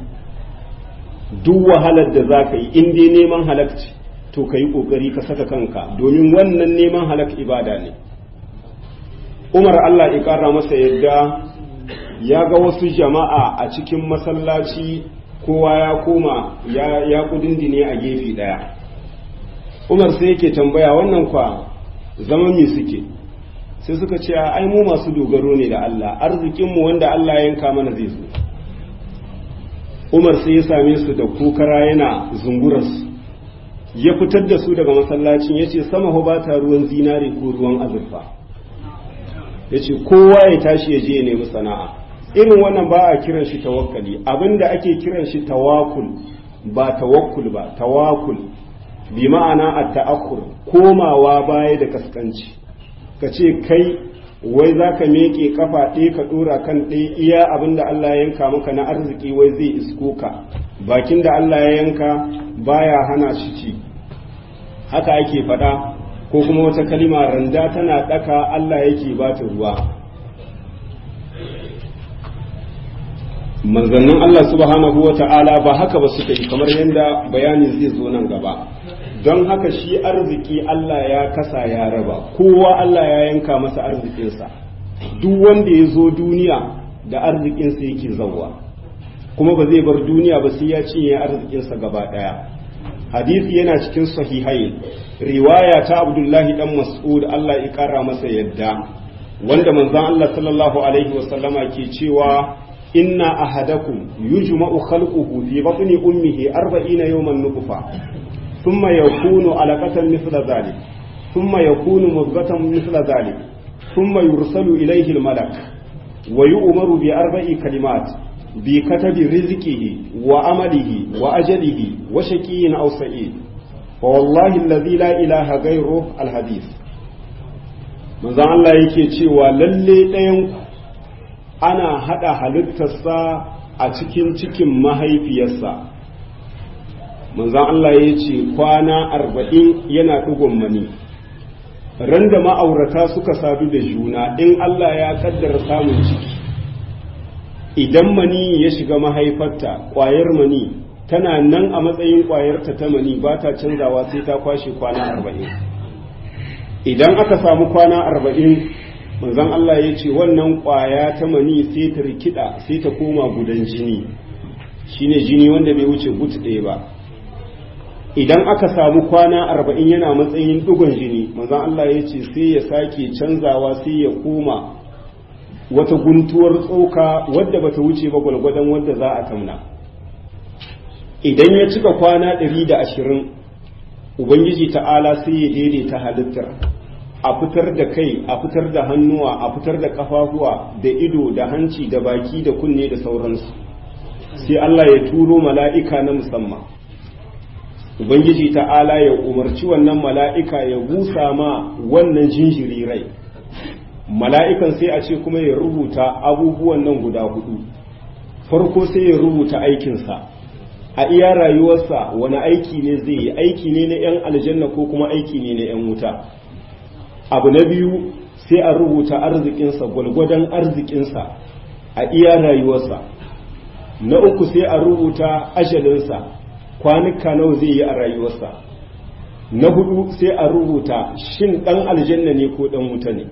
[SPEAKER 1] duk wahalar da za ka yi in dai neman halak ce to ka yi ƙoƙari ka saka kanka domin wannan neman halak ibada ne umar allah ya ƙara masa yadda ya ga wasu jama'a a cikin masallaci kowa ya koma ya kudindine a gefe ɗaya umar sai yake tambaya wannan kwa zama me suke sai suka ce ai mu masu dogaro ne da Allah arzikinmu wanda Allah ya yanka mana zai zo Umar sai ya same su da kokara yana zungurarsu ya fitar da su daga masallacin ya ce sama ba ta ruwan zinare ko ruwan azurfa ya ce kowa ya tashi ya je ya nemi sana'a irin wannan ba a kiran shi tawakkali abinda ake kiran shi tawakul ba tawakkul ba tawakul bi ma'ana a ta'akkur komawa baya da kaskanci ka ce kai wai za ka meke kafa ɗaya ka ɗora kan ɗaya iya abin da Allah ya yanka maka na arziki wai zai isko ka bakin da Allah ya yanka baya hana shi ci haka ake faɗa ko kuma wata kalima randa tana ɗaka Allah yake ba ta ruwa manzannin Allah subhanahu wa ta'ala ba haka ba suka yi kamar yadda bayani zai zo nan gaba don haka shi arziki Allah ya kasa ya raba kowa Allah ya yanka masa arzikinsa duk wanda ya zo duniya da arzikinsa yake zauwa kuma ba zai bar duniya ba sai ya cinye arzikinsa gaba daya hadisi yana cikin sahihai riwaya ta abdullahi dan mas'ud Allah ya kara masa yadda wanda manzon Allah sallallahu alaihi wasallama ke cewa inna ahadakum yujma'u khalquhu fi batni ummihi 40 yawman nutfa ثم يكون علقة مثل ذلك ثم يكون مضغة مثل ذلك ثم يرسل إليه الملك ويؤمر بأربع كلمات بكتب رزقه وعمله وأجله وشقي أو سعيد فوالله الذي لا إله غيره الحديث manzon Allah yake cewa lalle ɗayan ana haɗa halittarsa a cikin cikin mahaifiyarsa manzan Allah ya ce kwana arba'in yana ɗigon mani ran da ma'aurata suka sadu da juna in Allah ya kaddara samun ciki idan mani ya shiga mahaifarta ƙwayar mani tana nan a matsayin ƙwayarta ta mani ba ta canzawa sai ta kwashe kwana arba'in idan aka samu kwana arba'in manzan Allah ya ce wannan ƙwaya ta mani sai ta rikida sai ta koma gudan jini shine jini wanda bai wuce but ɗaya ba idan aka samu kwana arba'in yana matsayin dugon jini manzon Allah ya ce sai ya sake canzawa sai ya koma wata guntuwar tsoka wadda bata wuce ba gwalgwadon wadda za a tamna idan ya cika kwana ɗari da ashirin ubangiji ta'ala sai ya daidaita halittar a fitar da kai a fitar da hannuwa a fitar da kafafuwa da ido da hanci da baki da kunne da sauransu sai Allah ya turo mala'ika na musamman ubangiji ta'ala ya umarci wannan mala'ika ya busa ma wannan jinjiri rai mala'ikan sai a ce kuma ya rubuta abubuwan nan guda hudu farko sai ya rubuta aikinsa a iya rayuwarsa wani aiki ne zai yi aiki ne na 'yan aljanna ko kuma aiki ne na 'yan wuta abu na biyu sai a rubuta arzikinsa gwalgwadon arzikinsa a iya rayuwarsa na uku sai a rubuta ajalinsa kwanuka nawa zai yi a rayuwarsa na hudu sai a rubuta shin dan aljanna ne ko dan wuta ne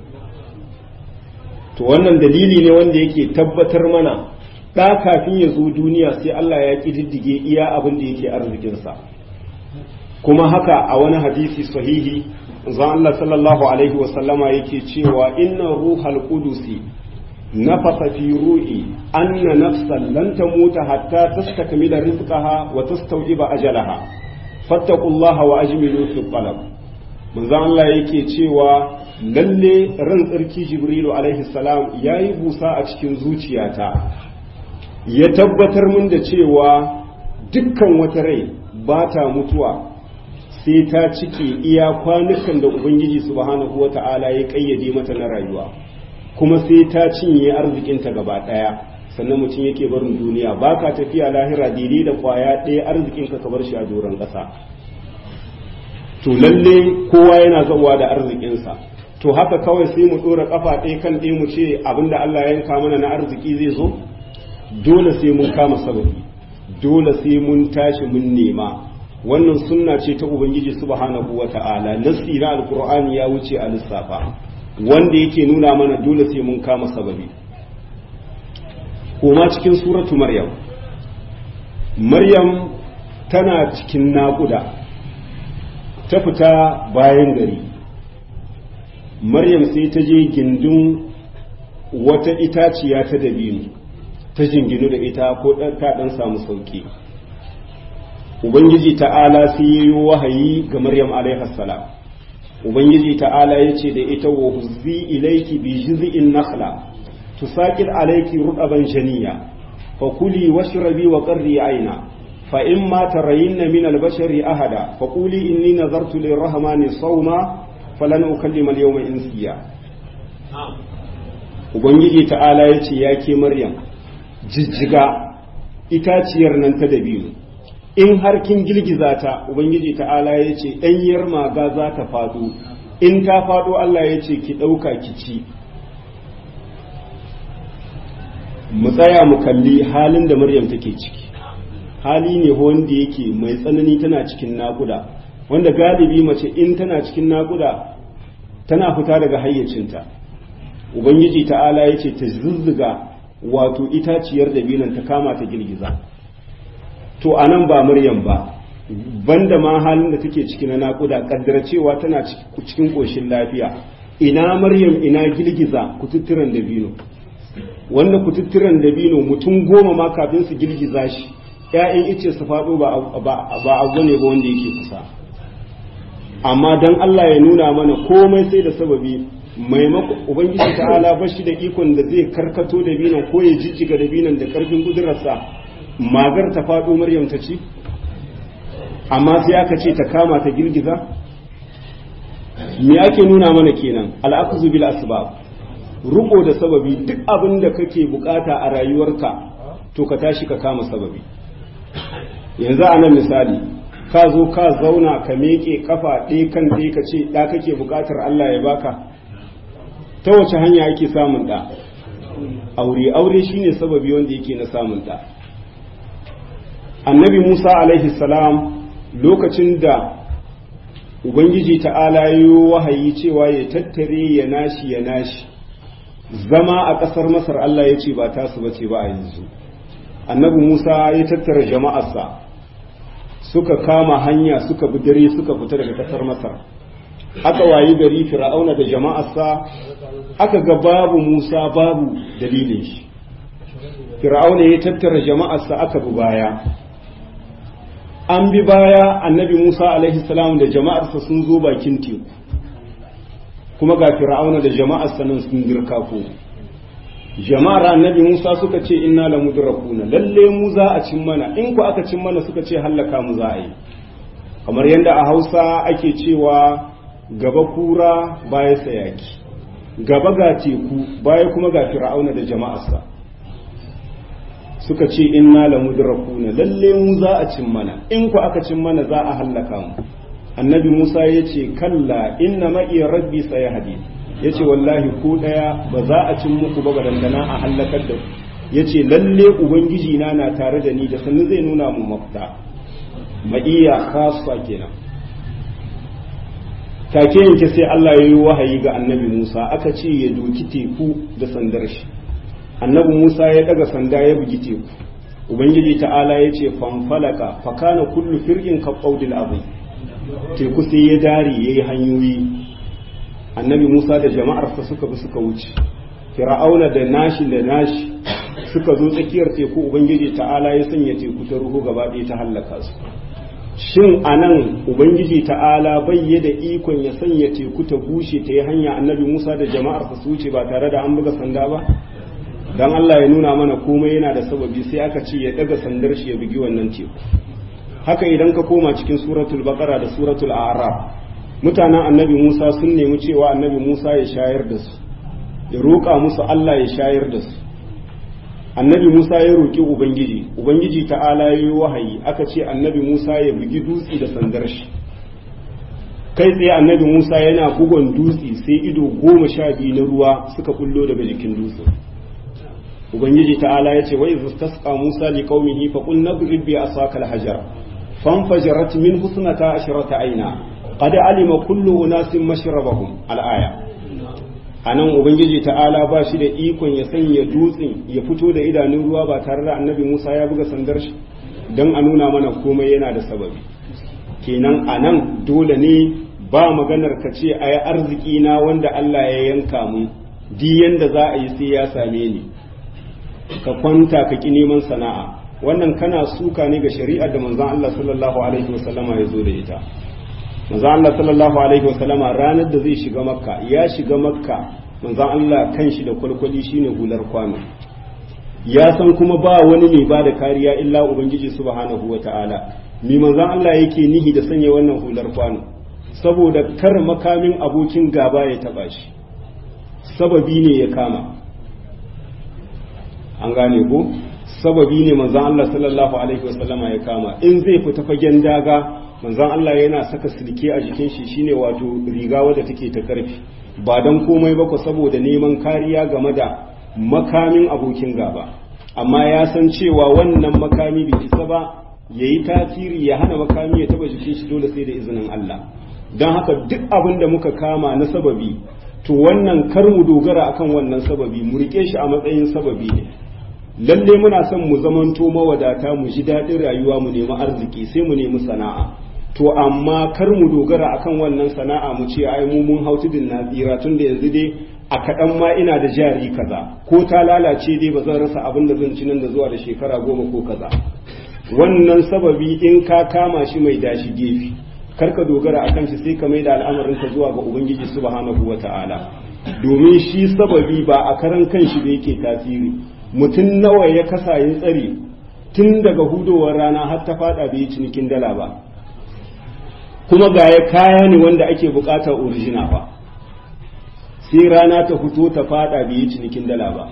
[SPEAKER 1] to wannan dalili ne wanda yake tabbatar mana ɗa kafin ya zo duniya sai Allah ya ƙididdige iya abin da yake arzikinsa kuma haka a wani hadisi sahihi zan Allah sallallahu alaihi wasallama yake cewa inna ruhal qudusi nafasa fi ru'i anna nafsan lan tamuta hatta tastakmila rizqaha wa tastawjiba ajalaha fattaqullaha wa ajmilu fi talab manzo Allah yake cewa lalle ran tsarki jibrilu alaihi salam ya yi busa a cikin zuciyata ya tabbatar min da cewa dukkan wata rai ba ta mutuwa sai ta cike iya kwanukan da ubangiji subhanahu wa ta'ala ya kayyade mata na rayuwa kuma sai ta cinye arzikinta gaba ɗaya sannan mutum yake barin duniya ba ka tafiya lahira daidai da kwaya ɗaya arzikinka ka bar shi a doron ƙasa to lalle kowa yana zawa da arzikinsa to haka kawai sai mu ɗora ƙafa ɗaya kan ɗaya mu ce abinda Allah ya yanka mana na arziki zai zo dole sai mun kama sababi dole sai mun tashi mun nema wannan sunna ce ta ubangiji subhanahu wata'ala nasi na alqur'ani ya wuce a lissafa wanda yake nuna mana dole sai mun kama sababi koma cikin suratu maryam maryam tana cikin naƙuda ta fita bayan gari maryam sai ta je gindin wata itaciya ta dabino ta jinginu da ita ko ta ɗan samu sauki ubangiji ta'ala sai yi wahayi ga maryam alaihassalam ubangiji ta'ala ya ce da ita wa huzzi ilaiki bi jiz'in nakhla tusaqil alayki rudaban janiya fa kuli washrabi wa qarri aina fa imma tarayinna min al-bashari ahada fa quli inni nazartu lir-rahmani sawma falan ukallima al-yawma insiya ubangiji ta'ala ya ce ya ke maryam jijjiga itaciyar nan ta dabino in har kin girgiza ta ubangiji ta'ala ya ce ɗanyar maga za ta faɗo in ta faɗo Allah ya ce ki ɗauka ki ci mu tsaya mu kalli halin da maryam take ciki hali ne wanda yake mai tsanani tana cikin naƙuda wanda galibi mace in tana cikin naƙuda tana fita daga hayyacinta ubangiji ta'ala ya ce ta zuzzuga wato itaciyar dabinan ta kama ta girgiza to anan ba maryam ba banda ma halin da take ciki na naƙuda kaddara cewa tana cikin ƙoshin lafiya ina maryam ina girgiza kututturan dabino wanda kututturan dabino mutum goma ma kafin su girgiza shi ‘ya'yan ice su faɗo ba abu ne ba wanda yake kusa amma don Allah ya nuna mana komai sai da sababi maimakon ubangiji ta'ala ba shi da ikon da zai karkato dabinon ko ya jijjiga dabinon da karfin kudurarsa magar ta faɗo maryam ta ci amma sai aka ce ta kama ta girgiza me ake nuna mana kenan al'akuzu bil asbab ruko da sababi duk abin da kake bukata a rayuwarka to ka tashi ka kama sababi yanzu a nan misali ka zo ka zauna ka meke kafa ɗaya kan ɗaya ka ce ɗa kake bukatar Allah ya baka ta wace hanya ake samun ɗa aure aure shine sababi wanda yake na samun ɗa annabi musa alaihi salam lokacin da ubangiji ta'ala yi wahayi cewa ya tattare ya nashi ya nashi zama a ƙasar masar allah ya ce ba tasu bace ba a yanzu annabi musa ya tattara jama'arsa suka kama hanya suka bi dare suka fita daga ƙasar masar aka wayi gari fir'auna da jama'arsa aka ga babu musa babu dalilin shi fir'auna ya tattara jama'arsa aka bi baya an bi baya annabi Musa alaihi salam da jama'arsa sun zo bakin teku kuma ga fir'auna da jama'arsa nan sun girka ko jama'ar annabi Musa suka ce inna la mudrakuna lalle mu za a cin mana in ku aka cin mana suka ce hallaka mu za a yi kamar yadda a Hausa ake cewa gaba kura baya sayaki gaba ga teku baya kuma ga fir'auna da jama'arsa suka ce inna la mudrakuna lalle mu za a cin mana in ku aka cin mana za a hallaka mu annabi Musa ya ce kalla inna ma'i rabbi sayahdi ya ce wallahi ko daya ba za a cin muku ba dangana a hallakar da ku ya ce lalle ubangiji na na tare da ni da sannu zai nuna mu mafita ma'iya khassa kenan take yanke sai Allah ya yi wahayi ga annabi Musa aka ce ya doki teku da sandar shi annabi Musa ya daga sanda ya bugi teku ubangiji ta'ala ya ce fanfalaka fakana kullu fir'in ka qaudil azim teku sai ya dare yayi hanyoyi annabi Musa da jama'arsa suka bi suka wuce fir'auna da nashi da nashi suka zo tsakiyar teku ubangiji ta'ala ya sanya teku ta ruhu gaba ɗaya ta hallaka su shin anan ubangiji ta'ala bai da ikon ya sanya teku ta bushe ta yi hanya annabi musa da jama'ar su wuce ba tare da an buga sanda ba don allah ya nuna mana komai yana da sababi sai aka ce ya daga sandar shi ya bugi wannan teku haka idan ka koma cikin suratul baqara da suratul a'raf mutanen annabi musa sun nemi cewa annabi musa ya shayar da su ya roƙa musu allah ya shayar da su annabi musa ya roƙi ubangiji ubangiji ta'ala ya yi wahayi aka ce annabi musa ya bugi dutse da sandar shi kai tsaye annabi musa yana bugon dutse sai ido goma sha biyu na ruwa suka kullo daga jikin dutse ubangiji ta'ala ya ce wa idh istasqa musa li qaumihi fa qul nadrib bi asaka al-hajar fanfajarat min husnata ashrata aina qad alima kullu unasin mashrabahum al-aya anan ubangiji ta'ala ba shi da ikon ya sanya dutsen ya fito da idanun ruwa ba tare da annabi musa ya buga sandar shi don a nuna mana komai yana da sababi kenan anan dole ne ba maganar ka ce a yi arziki na wanda allah ya yanka mu di yanda za a yi sai ya same ni ka kwanta ka ki neman sana'a wannan kana suka ne ga shari'ar da manzon allah sallallahu alaihi wasallama ya zo da ita manzon Allah sallallahu alaihi wasallama ranar da zai shiga makka ya shiga makka manzon Allah kan shi da kwalkwali shine hular kwano ya san kuma ba wani mai ba da kariya illa ubangiji subhanahu wataala ni manzon Allah yake nihi da sanya wannan hular kwano saboda kar makamin abokin gaba ya taba shi sababi ne ya kama an gane ko sababi ne manzon Allah sallallahu alaihi wasallama ya kama in zai fita fagen daga manzon Allah yana saka silke a jikin shi shine wato riga wadda take ta karfi ba dan komai ba ko saboda neman kariya game da makamin abokin gaba amma ya san cewa wannan makami bai isa ba yayi tasiri ya hana makami ya taba jikin shi dole sai da izinin Allah don haka duk abin da muka kama na sababi to wannan kar mu dogara akan wannan sababi mu rike shi a matsayin sababi ne lalle muna son mu zamanto mawadata mu ji daɗin rayuwa mu nemi arziki sai mu nemi sana'a to amma kar mu dogara akan wannan sana'a mu ce ai mu mun hau tudun na tsira tun da yanzu dai a kaɗan ma ina da jari kaza ko ta lalace dai ba zan rasa abin da zan ci nan da zuwa da shekara goma ko kaza wannan sababi in ka kama shi mai dashi gefe kar ka dogara akan shi sai ka mai da al'amarin ka zuwa ga ubangiji subhanahu wata'ala domin shi sababi ba a karan kanshi da yake tasiri mutum nawa ya kasa ya tsare tun daga hudowar rana har ta fada bai yi cinikin dala ba kuma ga ya kaya ne wanda ake bukatar orijina ba sai rana ta fito ta fada bai yi cinikin dala ba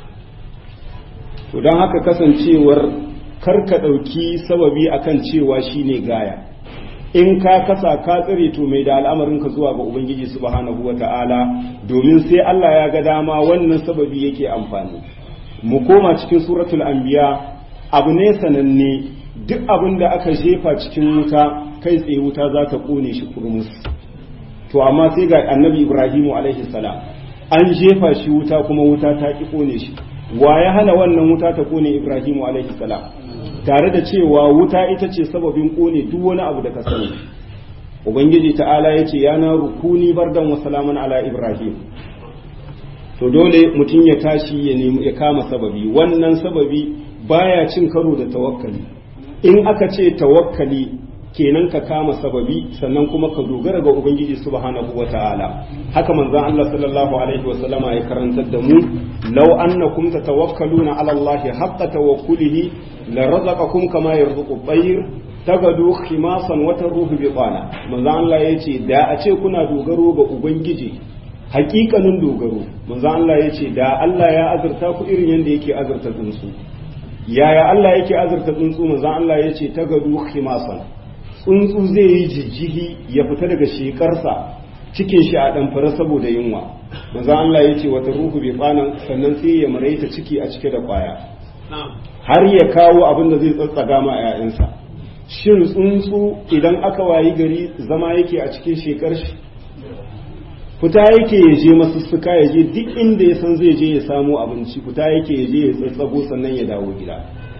[SPEAKER 1] to don haka kasancewar karka ɗauki sababi akan cewa shine gaya in ka kasa ka tsire to mai da al'amarin ka zuwa ga ubangiji subhanahu wata'ala domin sai Allah ya ga dama wannan sababi yake amfani mu koma cikin suratul anbiya abu ne sananne duk abin da aka jefa cikin wuta kai tsaye wuta za ta kone shi kurmus to amma sai ga annabi ibrahimu alaihi salam an jefa shi wuta kuma wuta ta ki kone shi wa ya hana wannan wuta ta kone ibrahimu alaihi salam tare da cewa wuta ita ce sababin kone duk wani abu da ka sani ubangiji ta'ala ya ce ya na rukuni bardan wa salaman ala ibrahim to dole mutum ya tashi ya nemi ya kama sababi wannan sababi baya cin karo da tawakkali in aka ce tawakkali kenan ka kama sababi sannan kuma ka dogara ga ubangiji subhanahu wata'ala haka manzon Allah sallallahu alaihi wasallama ya karantar da mu law annakum tatawakkaluna ala Allah haqqa tawakkulihi la razaqakum kama yarzuqu at-tayr tagadu khimasan wa taruhu biqana manzon Allah yace da a ce kuna dogaro ga ubangiji hakikanin dogaro manzon Allah yace da Allah ya azurta ku irin yanda yake azurta tsuntsu yaya Allah yake azurta tsuntsu manzon Allah yace tagadu khimasan tsuntsu zai yi jijjihi ya fita daga shekarsa cikin shi a ɗamfara saboda yunwa manzo Allah ya ce wata ruhu bai kwanan sannan sai ya maraita ciki a cike da kwaya har ya kawo abin da zai tsatsaga ma ‘ya'yansa shin tsuntsu idan aka wayi gari zama yake a cikin shekar shi fita yake ya je masussuka ya je duk inda ya san zai je ya samu abinci fita yake ya je ya tsatsago sannan ya dawo gida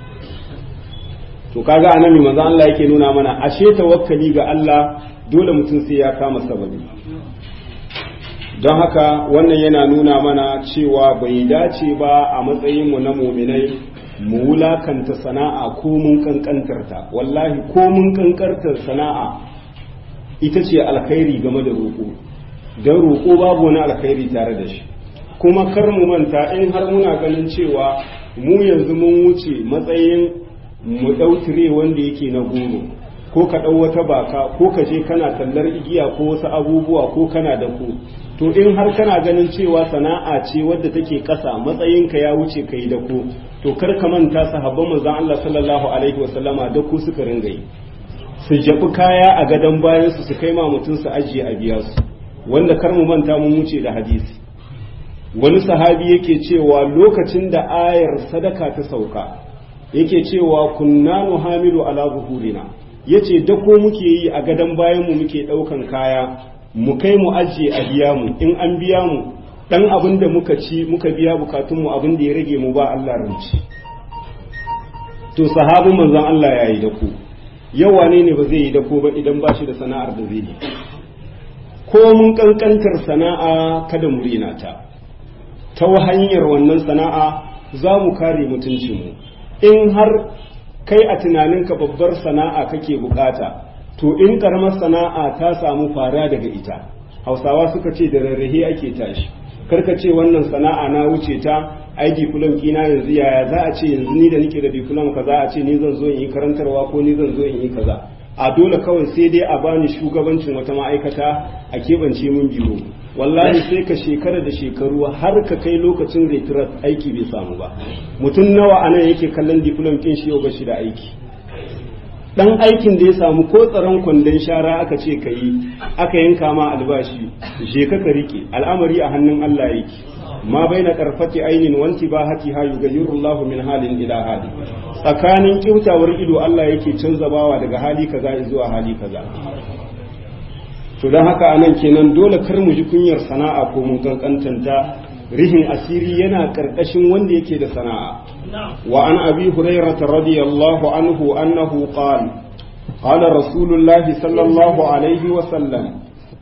[SPEAKER 1] to kaga annabi manzo Allah yake nuna mana ashe tawakkali ga Allah dole mutum sai ya kama sababi don haka wannan yana nuna mana cewa bai dace ba a matsayin mu na muminai mu wulakanta sana'a ko mun kankantarta wallahi ko mun kankantar sana'a ita ce alkhairi game da roƙo don roƙo babu wani alkhairi tare da shi kuma kar mu manta in har muna ganin cewa mu yanzu mun wuce matsayin mu ɗautire wanda yake na goro ko ka ɗau wata baka ko ka je kana tallar igiya ko wasu abubuwa ko kana da ku to in har kana ganin cewa sana'a ce wadda take ƙasa matsayinka ya wuce ka yi da ku to kar ka manta sahabban manzon Allah sallallahu alaihi wasallama da ku suka ringa yi su jabi kaya a gadon bayan su su kai ma mutum su ajiye a biya su wanda kar mu manta mun wuce da hadisi wani sahabi yake cewa lokacin da ayar sadaka ta sauka yake cewa kunna nuhamilu ala zuhurina yace da ko muke yi a gadon bayan mu muke daukan kaya mu kai mu ajiye a biya mu in an biya mu dan abin da muka ci muka biya bukatun mu abin da ya rage mu ba Allah ranci to sahabin manzon Allah yayi da ku yau wane ne ba zai yi da ko ba idan ba shi da sana'ar da zai yi ko mun kankantar sana'a kada mu rena ta ta hanyar wannan sana'a za mu kare mutuncinmu in har kai a tunaninka babbar sana'a kake bukata to in karamar sana'a ta samu fara daga ita hausawa suka ce da rarrahe ake tashi karka ce wannan sana'a na wuce ta ai diplom kina yanzu yaya za a ce yanzu ni da nake da diplom kaza a ce ni zan zo in yi karantarwa ko ni zan zo in yi kaza a dole kawai sai dai a bani shugabancin wata ma'aikata a keɓance mun biro wallahi sai ka shekara da shekaru har ka kai lokacin retirat aiki bai samu ba mutum nawa anan yake kallon diplom kin shi yau ba shi da aiki dan aikin da ya samu ko tsaron kwandon shara aka ce ka yi aka yanka ma albashi je ka ka rike al'amari a hannun Allah yake ma baina karfati ainin wanti ba hati ha yugayyirullahu min halin ila hali tsakanin kyautawar ido Allah yake canza bawa daga hali kaza zuwa hali kaza to don haka anan kenan dole kar mu ji kunyar sana'a ko mun kankantanta rihin asiri yana karkashin wanda yake da sana'a wa an abi hurairah radiyallahu anhu annahu qala qala rasulullahi sallallahu alaihi wa sallam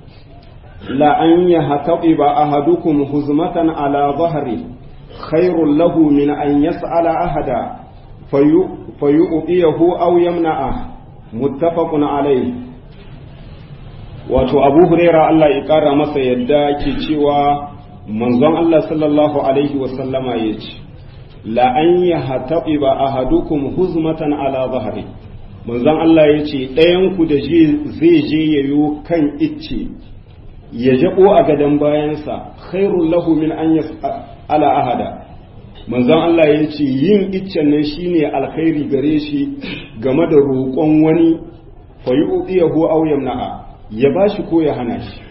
[SPEAKER 1] la an yahtatiba ahadukum huzmatan ala dhahri khairul lahu min an yas'ala ahada fayu'tiyahu aw yamna'ah muttafaqun alayhi wato abu huraira Allah ya kara masa yadda ke cewa manzon Allah sallallahu alaihi wasallama ya ce la an ya hataɓi ba a hadukum huzmatan ala zahari manzon Allah ya ce ɗayanku da zai je ya yi kan icce ya jaɓo a gadon bayansa khairun lahu min an ala ahada manzon Allah ya ce yin iccen nan shine alkhairi gare shi game da roƙon wani fa yu'tiyahu aw yamna'a ya ba shi ko ya hana shi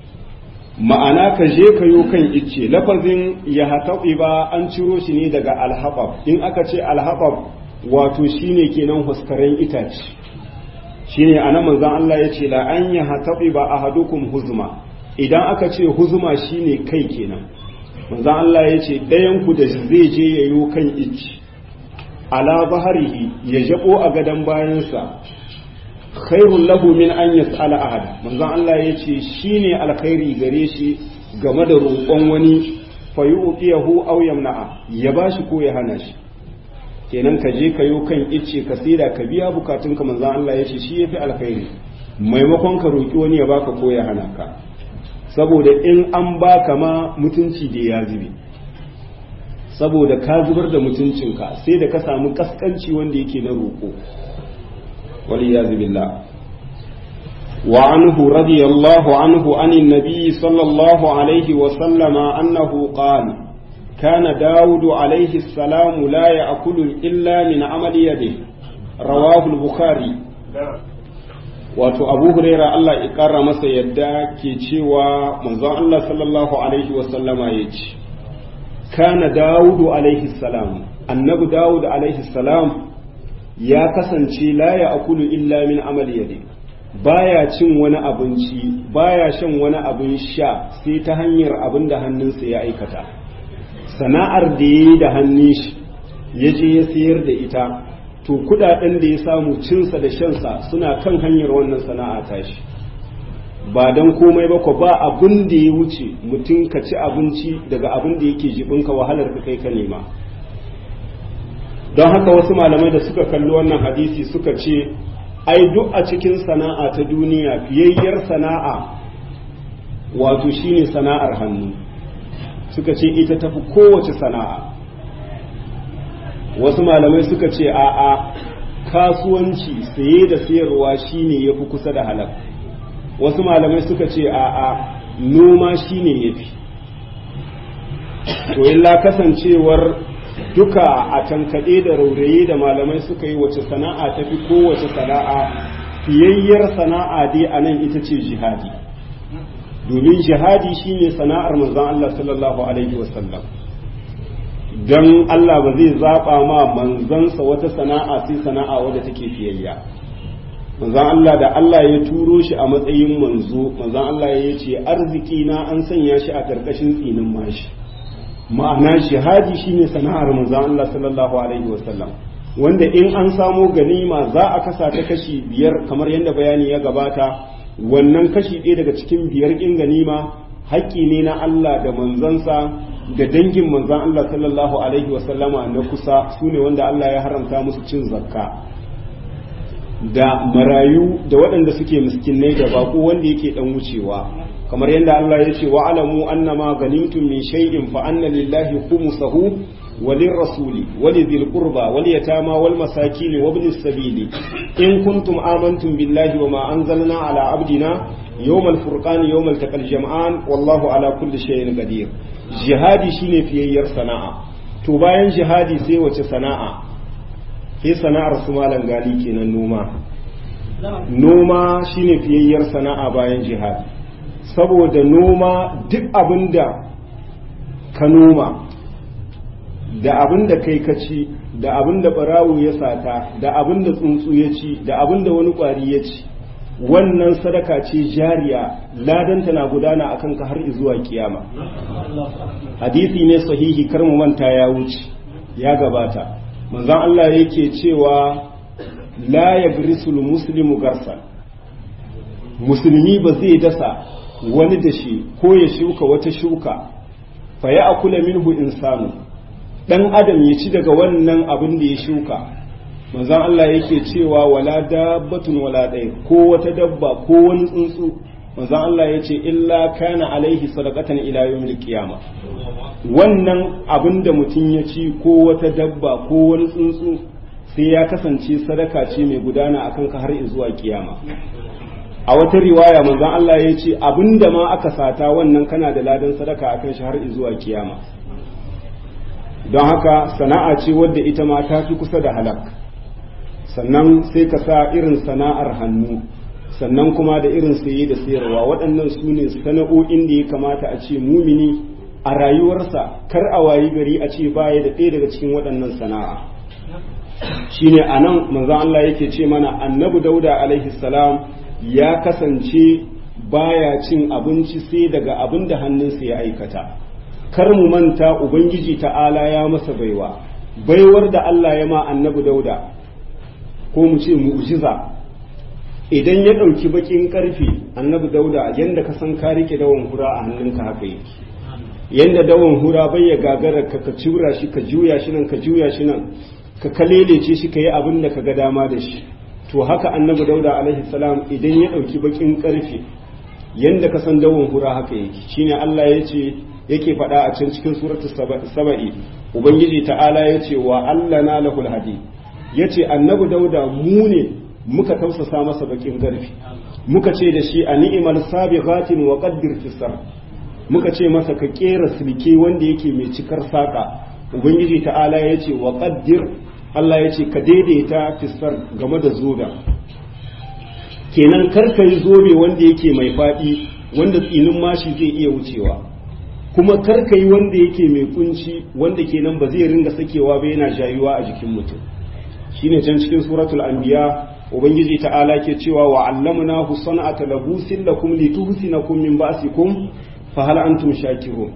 [SPEAKER 1] ma'ana ka je ka yo kan icce lafazin ya hataɓi ba an ciro shi ne daga alhaɓab in aka ce alhaɓab wato shine kenan huskaren itace shine anan manzon Allah ya ce la an ya hataɓi ba ahadukum huzma idan aka ce huzma shine kai kenan manzon Allah ya ce ɗayan ku da zai je ya yo kan icce ala baharihi ya jabo a gadon bayansa khairun lahu min an yas'ala ahad manzon Allah ya ce shine alkhairi gare shi game da roƙon wani fa yu'tiyahu aw yamna'a ya bashi ko ya hana shi kenan ka je ka yo kan icce ka sida ka biya bukatun ka manzon Allah ya ce shi yafi alkhairi maimakon ka roƙi wani ya baka ko ya hana ka saboda in an baka ma mutunci da ya zube saboda ka zubar da mutuncinka sai da ka samu kaskanci wanda yake na roƙo والعياذ بالله وعنه رضي الله عنه عن النبي صلى الله عليه وسلم أنه قال كان داود عليه السلام لا يأكل إلا من عمل يده رواه البخاري wato abu huraira Allah ya ƙara masa yadda ke cewa manzon Allah sallallahu alaihi wasallama ya ce kana dawudu alaihi salam annabi dawud alaihi salam ya kasance la ya akulu illa min amali yadi baya cin wani abinci baya shan wani abin sha sai ta hanyar abin da hannunsa ya aikata sana'ar da ya yi da hannun shi ya je ya sayar da ita to kudaden da ya samu cinsa da shansa suna kan hanyar wannan sana'a tashi ba don komai ba ko ba abin da ya wuce mutum ka ci abinci daga abin da yake jibinka wahalar ka kai ka nema don haka wasu malamai da suka kalli wannan hadisi suka ce ai duk a cikin sana'a ta duniya fiyayyar sana'a wato shine sana'ar hannu suka ce ita tafi kowace sana'a wasu malamai suka ce a'a kasuwanci saye da sayarwa shine yafi kusa da halal wasu malamai suka ce a'a noma shine yafi to illa kasancewar duka a tankaɗe da rauraye da malamai suka yi wace sana'a tafi kowace sana'a fiyayyar sana'a dai a nan ita ce jihadi domin jihadi shine sana'ar manzon Allah sallallahu alaihi wasallam don Allah ba zai zaɓa ma manzansa wata sana'a sai sana'a wadda take fiyayya manzon Allah da Allah ya turo shi a matsayin manzo manzon Allah ya ce arziki na an sanya shi a ƙarƙashin tsinin mashi ma'ana jihadi shine sana'ar manzon Allah sallallahu alaihi wasallam wanda in an samo ganima za a kasa ta kashi biyar kamar yadda bayani ya gabata wannan kashi ɗaya daga cikin biyar ɗin ganima haƙƙi ne na Allah da manzansa da dangin manzan Allah sallallahu alaihi wasallama na kusa su ne wanda Allah ya haramta musu cin zakka da marayu da waɗanda suke miskinai da bako wanda yake ɗan wucewa kamar yadda Allah ya ce wa alamu annama ganimtum min shay'in fa anna lillahi khumsahu وللرسول ولذي القربى واليتامى والمساكين وابن السبيل إن كنتم آمنتم بالله وما أنزلنا على عبدنا يوم الفرقان يوم التقى الجمعان والله على كل شيء قدير جهادي شيني في يير صناعة تباين جهادي سي وچه صناعة في صناعة سمالا غالي كينا نوما noma shine fiyayyar sana'a bayan jihadi saboda noma duk abinda ka noma da abin da kai ka ci da abin da barawo ya sata da abin da tsuntsu ya ci da abin da wani kwari ya ci wannan sadaka ce jariya ladanta na gudana akan ka har zuwa kiyama hadisi ne sahihi kar mu manta ya wuce ya gabata manzon Allah yake cewa la yagrisul muslimu garsan musulmi ba zai dasa wani dashi ko ya shuka wata shuka fa ya akula minhu insanu dan adam ya ci daga wannan abin da ya shuka manzon Allah yake cewa wala dabbatun wala ɗaya ko wata dabba ko wani tsuntsu manzon Allah ya ce illa kana alaihi sadaqatan ila yawmil qiyama wannan abin da mutum ya ci ko wata dabba ko wani tsuntsu sai ya kasance sadaka ce mai gudana akan ka har zuwa kiyama a wata riwaya manzon Allah ya ce abin da ma aka sata wannan kana da ladan sadaka akan shi har zuwa kiyama don haka sana'a ce wadda ita ma ta fi kusa da halak sannan sai ka sa irin sana'ar hannu sannan kuma da irin saye da sayarwa waɗannan su ne sana'o'in da ya kamata a ce mumini a rayuwarsa kar a wayi gari a ce baya da ɗaya daga cikin waɗannan sana'a shine a nan manzon Allah yake ce mana annabi dauda alaihi salam ya kasance baya cin abinci sai daga abin da hannunsa ya aikata kar mu manta ubangiji ta'ala ya masa baiwa baiwar da Allah ya ma annabi dauda ko mu ce mu'jiza idan ya ɗauki bakin karfe annabi dauda yanda ka san ka rike dawon hura a hannunka haka yake yanda dawon hura bai ya gagara ka ka cura shi ka juya shi nan ka juya shi nan ka kalelece shi ka yi abin da ka ga dama da shi to haka annabi dauda alaihi salam idan ya ɗauki bakin karfe yanda ka san dawon hura haka yake shine Allah ya ce yake faɗa a can cikin suratul saba'i ubangiji ta'ala ya ce wa Allah na lahul hadi ya ce annabi dauda mu ne muka tausasa masa bakin garfi muka ce da shi a ni'imal sabighatin wa qaddir fisar muka ce masa ka kera silke wanda yake mai cikar saka ubangiji ta'ala ya ce wa qaddir Allah ya ce ka daidaita fisar game da zoga kenan karka yi zobe wanda yake mai faɗi wanda tsinin mashi zai iya wucewa kuma karka yi wanda yake mai kunci wanda kenan ba zai ringa sakewa ba yana jayuwa a jikin mutum shine can cikin suratul anbiya ubangiji ta'ala ke cewa wa allamnahu san'ata labusin lakum lituhsinakum min ba'sikum fa hal antum shakirun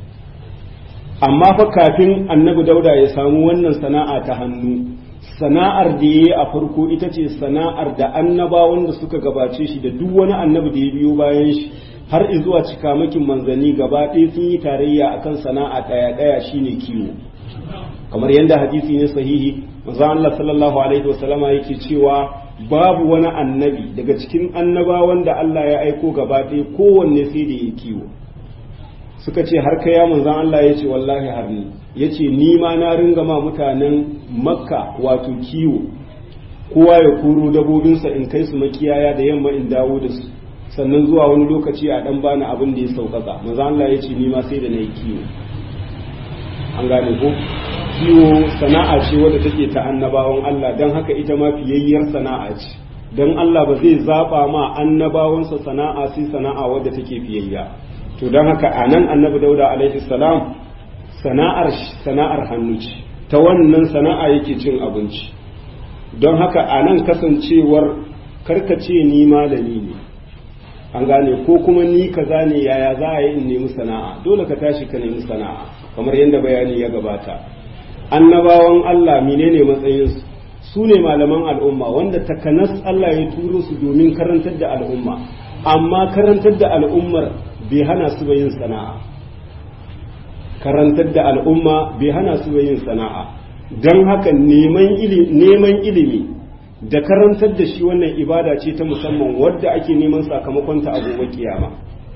[SPEAKER 1] amma fa kafin annabi dauda ya samu wannan sana'a ta hannu sana'ar da yayi a farko ita ce sana'ar da annabawan da suka gabace shi da duk wani annabi da ya biyo bayan shi har zuwa cikamakin manzanni gaba ɗaya sun yi tarayya akan sana'a ɗaya ɗaya shine kiwo kamar yadda hadisi ne sahihi manzo Allah sallallahu alaihi wasallama yake cewa babu wani annabi daga cikin annabawan da Allah ya aiko gaba ɗaya kowanne sai da ya kiwo suka ce har kai ya manzan Allah ya ce wallahi har ni ya ce ni ma na ringa ma mutanen makka wato kiwo kowa ya kuro dabobinsa in kai su makiyaya da yamma in dawo da su sannan zuwa wani lokaci a dan bani abin da ya sauƙaƙa manzan Allah ya ce ni ma sai da na yi kiwo an gane ko kiwo sana'a ce wadda take ta annabawan Allah don haka ita ma fiyayyar sana'a ce don Allah ba zai zaba ma annabawansa sana'a sai sana'a wadda take fiyayya to don haka a nan annabi dauda alaihi salam sana'ar sana'ar hannu ce ta wannan sana'a yake cin abinci don haka a nan kasancewar karkace ni malami ne an gane ko kuma ni kaza ne yaya za a yi in nemi sana'a dole ka tashi ka nemi sana'a kamar yadda bayani ya gabata annabawan Allah menene matsayinsu su ne malaman al'umma wanda takanas Allah ya turo su domin karantar da al'umma amma karantar da al'ummar bai hana su yin sana'a karantar da al'umma bai hana su yin sana'a don haka neman ilimi da karantar da shi wannan ibada ce ta musamman wadda ake neman sakamakonta a gobe kiyama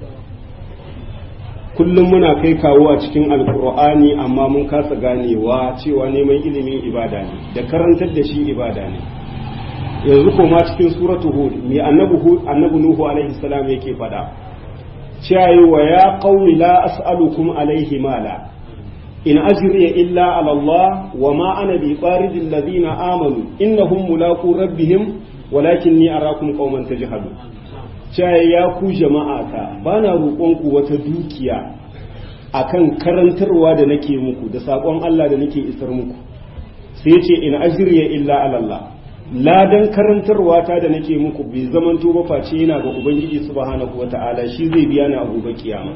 [SPEAKER 1] kullum muna kai kawo a cikin alkur'ani amma mun kasa ganewa cewa neman ilimin ibada ne da karantar da shi ibada ne yanzu koma cikin suratu hud mai annabi nuhu alaihi salam yake faɗa cewa wa ya qaumi la as'alukum alaihi mala in ajriya illa ala Allah wa ma ana bi qaridil ladina amanu innahum mulaqu rabbihim walakinni arakum qauman tajhalun cewa ya ku jama'ata bana roƙon ku wata dukiya akan karantarwa da nake muku da saƙon Allah da nake isar muku sai ce in ajriya illa ala Allah ladan karantarwa ta da nake muku bai zaman ba face yana ga ubangiji subhanahu wata'ala shi zai biya ni a gobe kiyama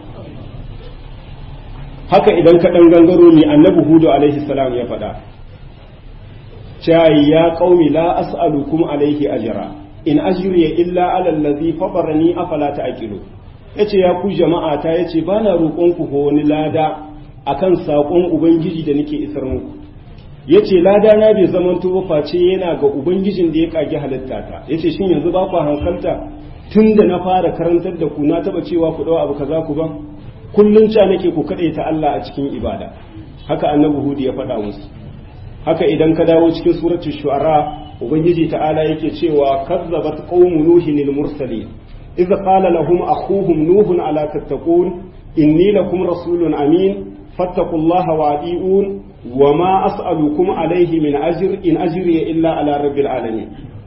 [SPEAKER 1] haka idan ka dan gangaro ne annabi hudu alaihi salam ya faɗa cewa ya qaumi la as'alukum alaihi ajra in ajriya illa ala allazi fatarani afala ta'qilu yace ya ku jama'a ta yace bana roƙon ku ko wani lada akan saƙon ubangiji da nake isar muku ya ce lada na bai zaman ba face yana ga ubangijin da ya kage halitta ta ya ce shin yanzu ba ku hankalta tun da na fara karantar da ku na taba cewa ku ɗau abu kaza ku ban kullum ca nake ku kaɗai ta Allah a cikin ibada haka annabi hudu ya faɗa musu haka idan ka dawo cikin suratu shu'ara ubangiji ta'ala yake cewa kazzabat qaumu nuhin lil mursalin idh qala lahum akhuhum nuhun ala tattaqun inni lakum rasulun amin fattaqullaha wa'di'un وما أسألكم عليه من أجر إن أجري إلا على رب العالمين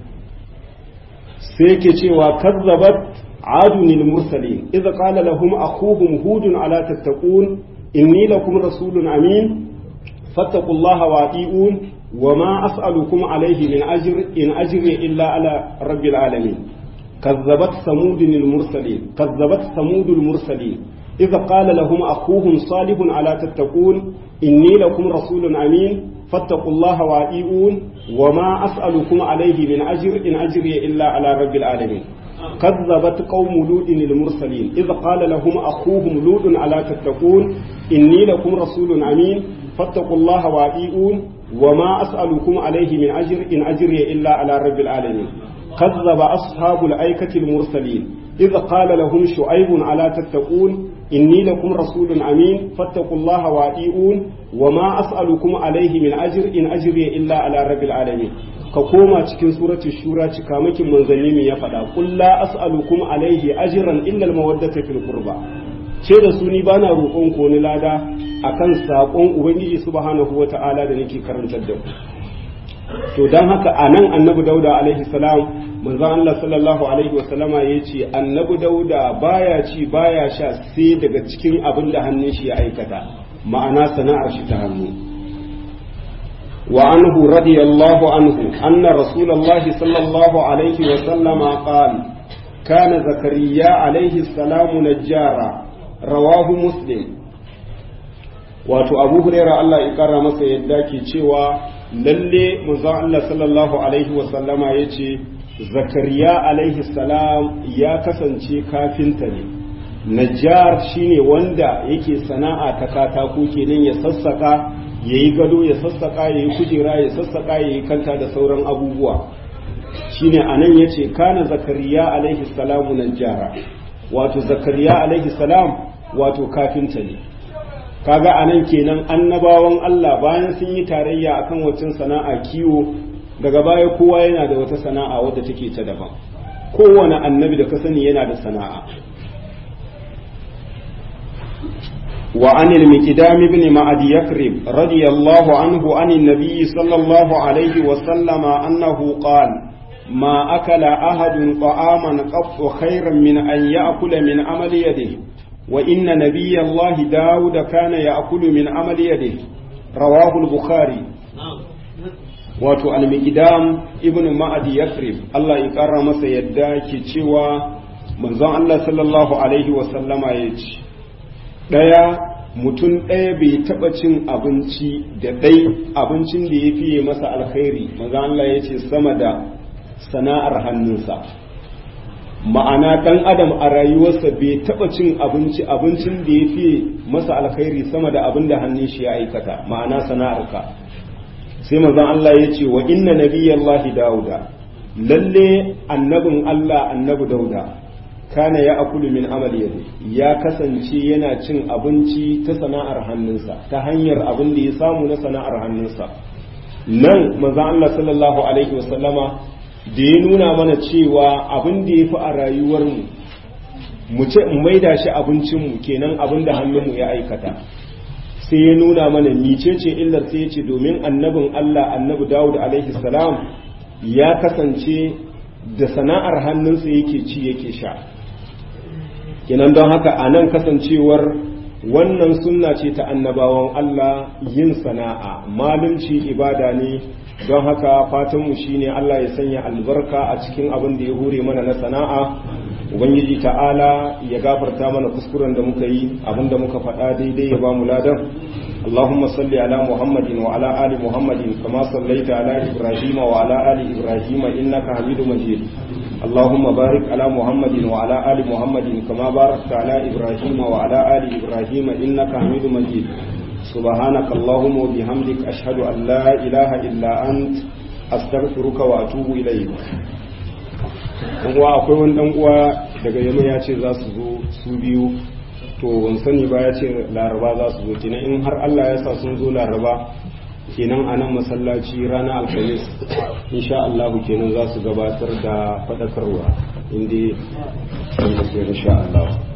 [SPEAKER 1] سيكي وكذبت عاد المرسلين إذا قال لهم أخوهم هود على تتقون إني لكم رسول أمين فاتقوا الله وأطيعون وما أسألكم عليه من أجر إن أجري إلا على رب العالمين كذبت ثمود المرسلين كذبت ثمود المرسلين إذا قال لهم أخوهم صالح على تتقون إني لكم رسول أمين فاتقوا الله وأطيعون وما أسألكم عليه من أجر إن أجري إلا على رب العالمين كذبت قوم لوط المرسلين إذ قال لهم أخوهم لوط على تتقون إني لكم رسول أمين فاتقوا الله وأطيعون وما أسألكم عليه من أجر إن أجري إلا على رب العالمين كذب أصحاب الأيكة المرسلين إذ قال لهم شعيب على تتقون إني لكم رسول أمين فاتقوا الله وأطيعون وما أسألكم عليه من أجر إن أجري إلا على رب العالمين كقوما cikin suratul shura cikamakin manzanni me ya faɗa qul la as'alukum alaihi ajran illa al-mawaddata fil qurba ce da su ni bana roƙon ko ni lada akan saƙon ubangiji subhanahu wata'ala da nake karantar da ku to dan haka anan annabi dauda alaihi salam manzon Allah sallallahu alaihi wasallama ya ce annabi dauda baya ci baya sha sai daga cikin abin da hannun shi ya aikata ma'ana sana'ar shi ta hannu wa anhu radiyallahu anhu anna rasulullahi sallallahu alaihi wasallama qala kana zakariya alaihi salamu najjara rawahu muslim wato abu huraira Allah ya kara masa yadda ke cewa lalle manzon Allah sallallahu alaihi wasallama ya ce zakariya alaihi salam ya kasance kafinta ne najjar shine wanda yake sana'a ta katako kenan ya sassaka ya yi gado ya sassaƙa ya yi kujera ya sassaƙa ya yi kanta da sauran abubuwa shine a nan ya ce kana zakariya alaihi salamu najjara wato zakariya alaihi salam wato kafinta ne kaga a nan kenan annabawan Allah bayan sun yi tarayya akan wacin sana'a kiwo daga baya kowa yana da wata sana'a wadda take ta daban kowane annabi da ka sani yana da sana'a وعن المقدام بن معد يكرب رضي الله عنه عن النبي صلى الله عليه وسلم أنه قال ما أكل أحد طعاما قط خيرا من أن يأكل من عمل يده وإن نبي الله داود كان يأكل من عمل يده رواه البخاري wato almikidam ibn ma'adi yakrib Allah ya ƙara masa yadda ke cewa manzon Allah sallallahu alaihi wasallama ya ce ɗaya mutum ɗaya bai taɓa cin abinci da ɗai abincin da ya fiye masa alkhairi manzon Allah ya ce sama da sana'ar hannunsa ma'ana ɗan adam a rayuwarsa bai taɓa cin abinci abincin da ya fiye masa alkhairi sama da abin da hannun shi ya aikata ma'ana sana'arka sai mazan Allah ya ce wa inna nabiyallahi dauda lalle annabin Allah annabi dauda kana ya akulu min amali yadi ya kasance yana cin abinci ta sana'ar hannunsa ta hanyar abin da ya samu na sana'ar hannunsa nan mazan Allah sallallahu alaihi wasallama da ya nuna mana cewa abin da ya fi a rayuwarmu mu ce mu maida shi abincinmu kenan abin da hannunmu ya aikata sai ya nuna mana micece illar sai ya ce domin annabin Allah annabi Dawud alaihi salam ya kasance da sana'ar hannunsa yake ci yake sha kenan don haka a nan kasancewar wannan sunna ce ta annabawan Allah yin sana'a malumci ibada ne don haka fatanmu shine Allah ya sanya albarka a cikin abin da ya hure mana na sana'a ubangiji ta'ala ya gafarta mana kuskuren da muka yi abinda muka faɗa daidai ya ba mu ladan اللهم صل على محمد وعلى آل محمد كما صليت على إبراهيم وعلى آل إبراهيم إنك حميد مجيد اللهم بارك على محمد وعلى آل محمد كما باركت على إبراهيم وعلى آل إبراهيم إنك حميد مجيد سبحانك اللهم وبحمدك أشهد أن لا إله إلا أنت أستغفرك وأتوب إليك uwa akwai wani dan uwa daga yamma ya ce za su zo su biyu to wani sani ba ya ce laraba za su zo kenan in har Allah ya sa sun zo laraba kenan a nan masallaci rana alhamis insha Allah kenan za su gabatar da faɗakarwa inda insha Allah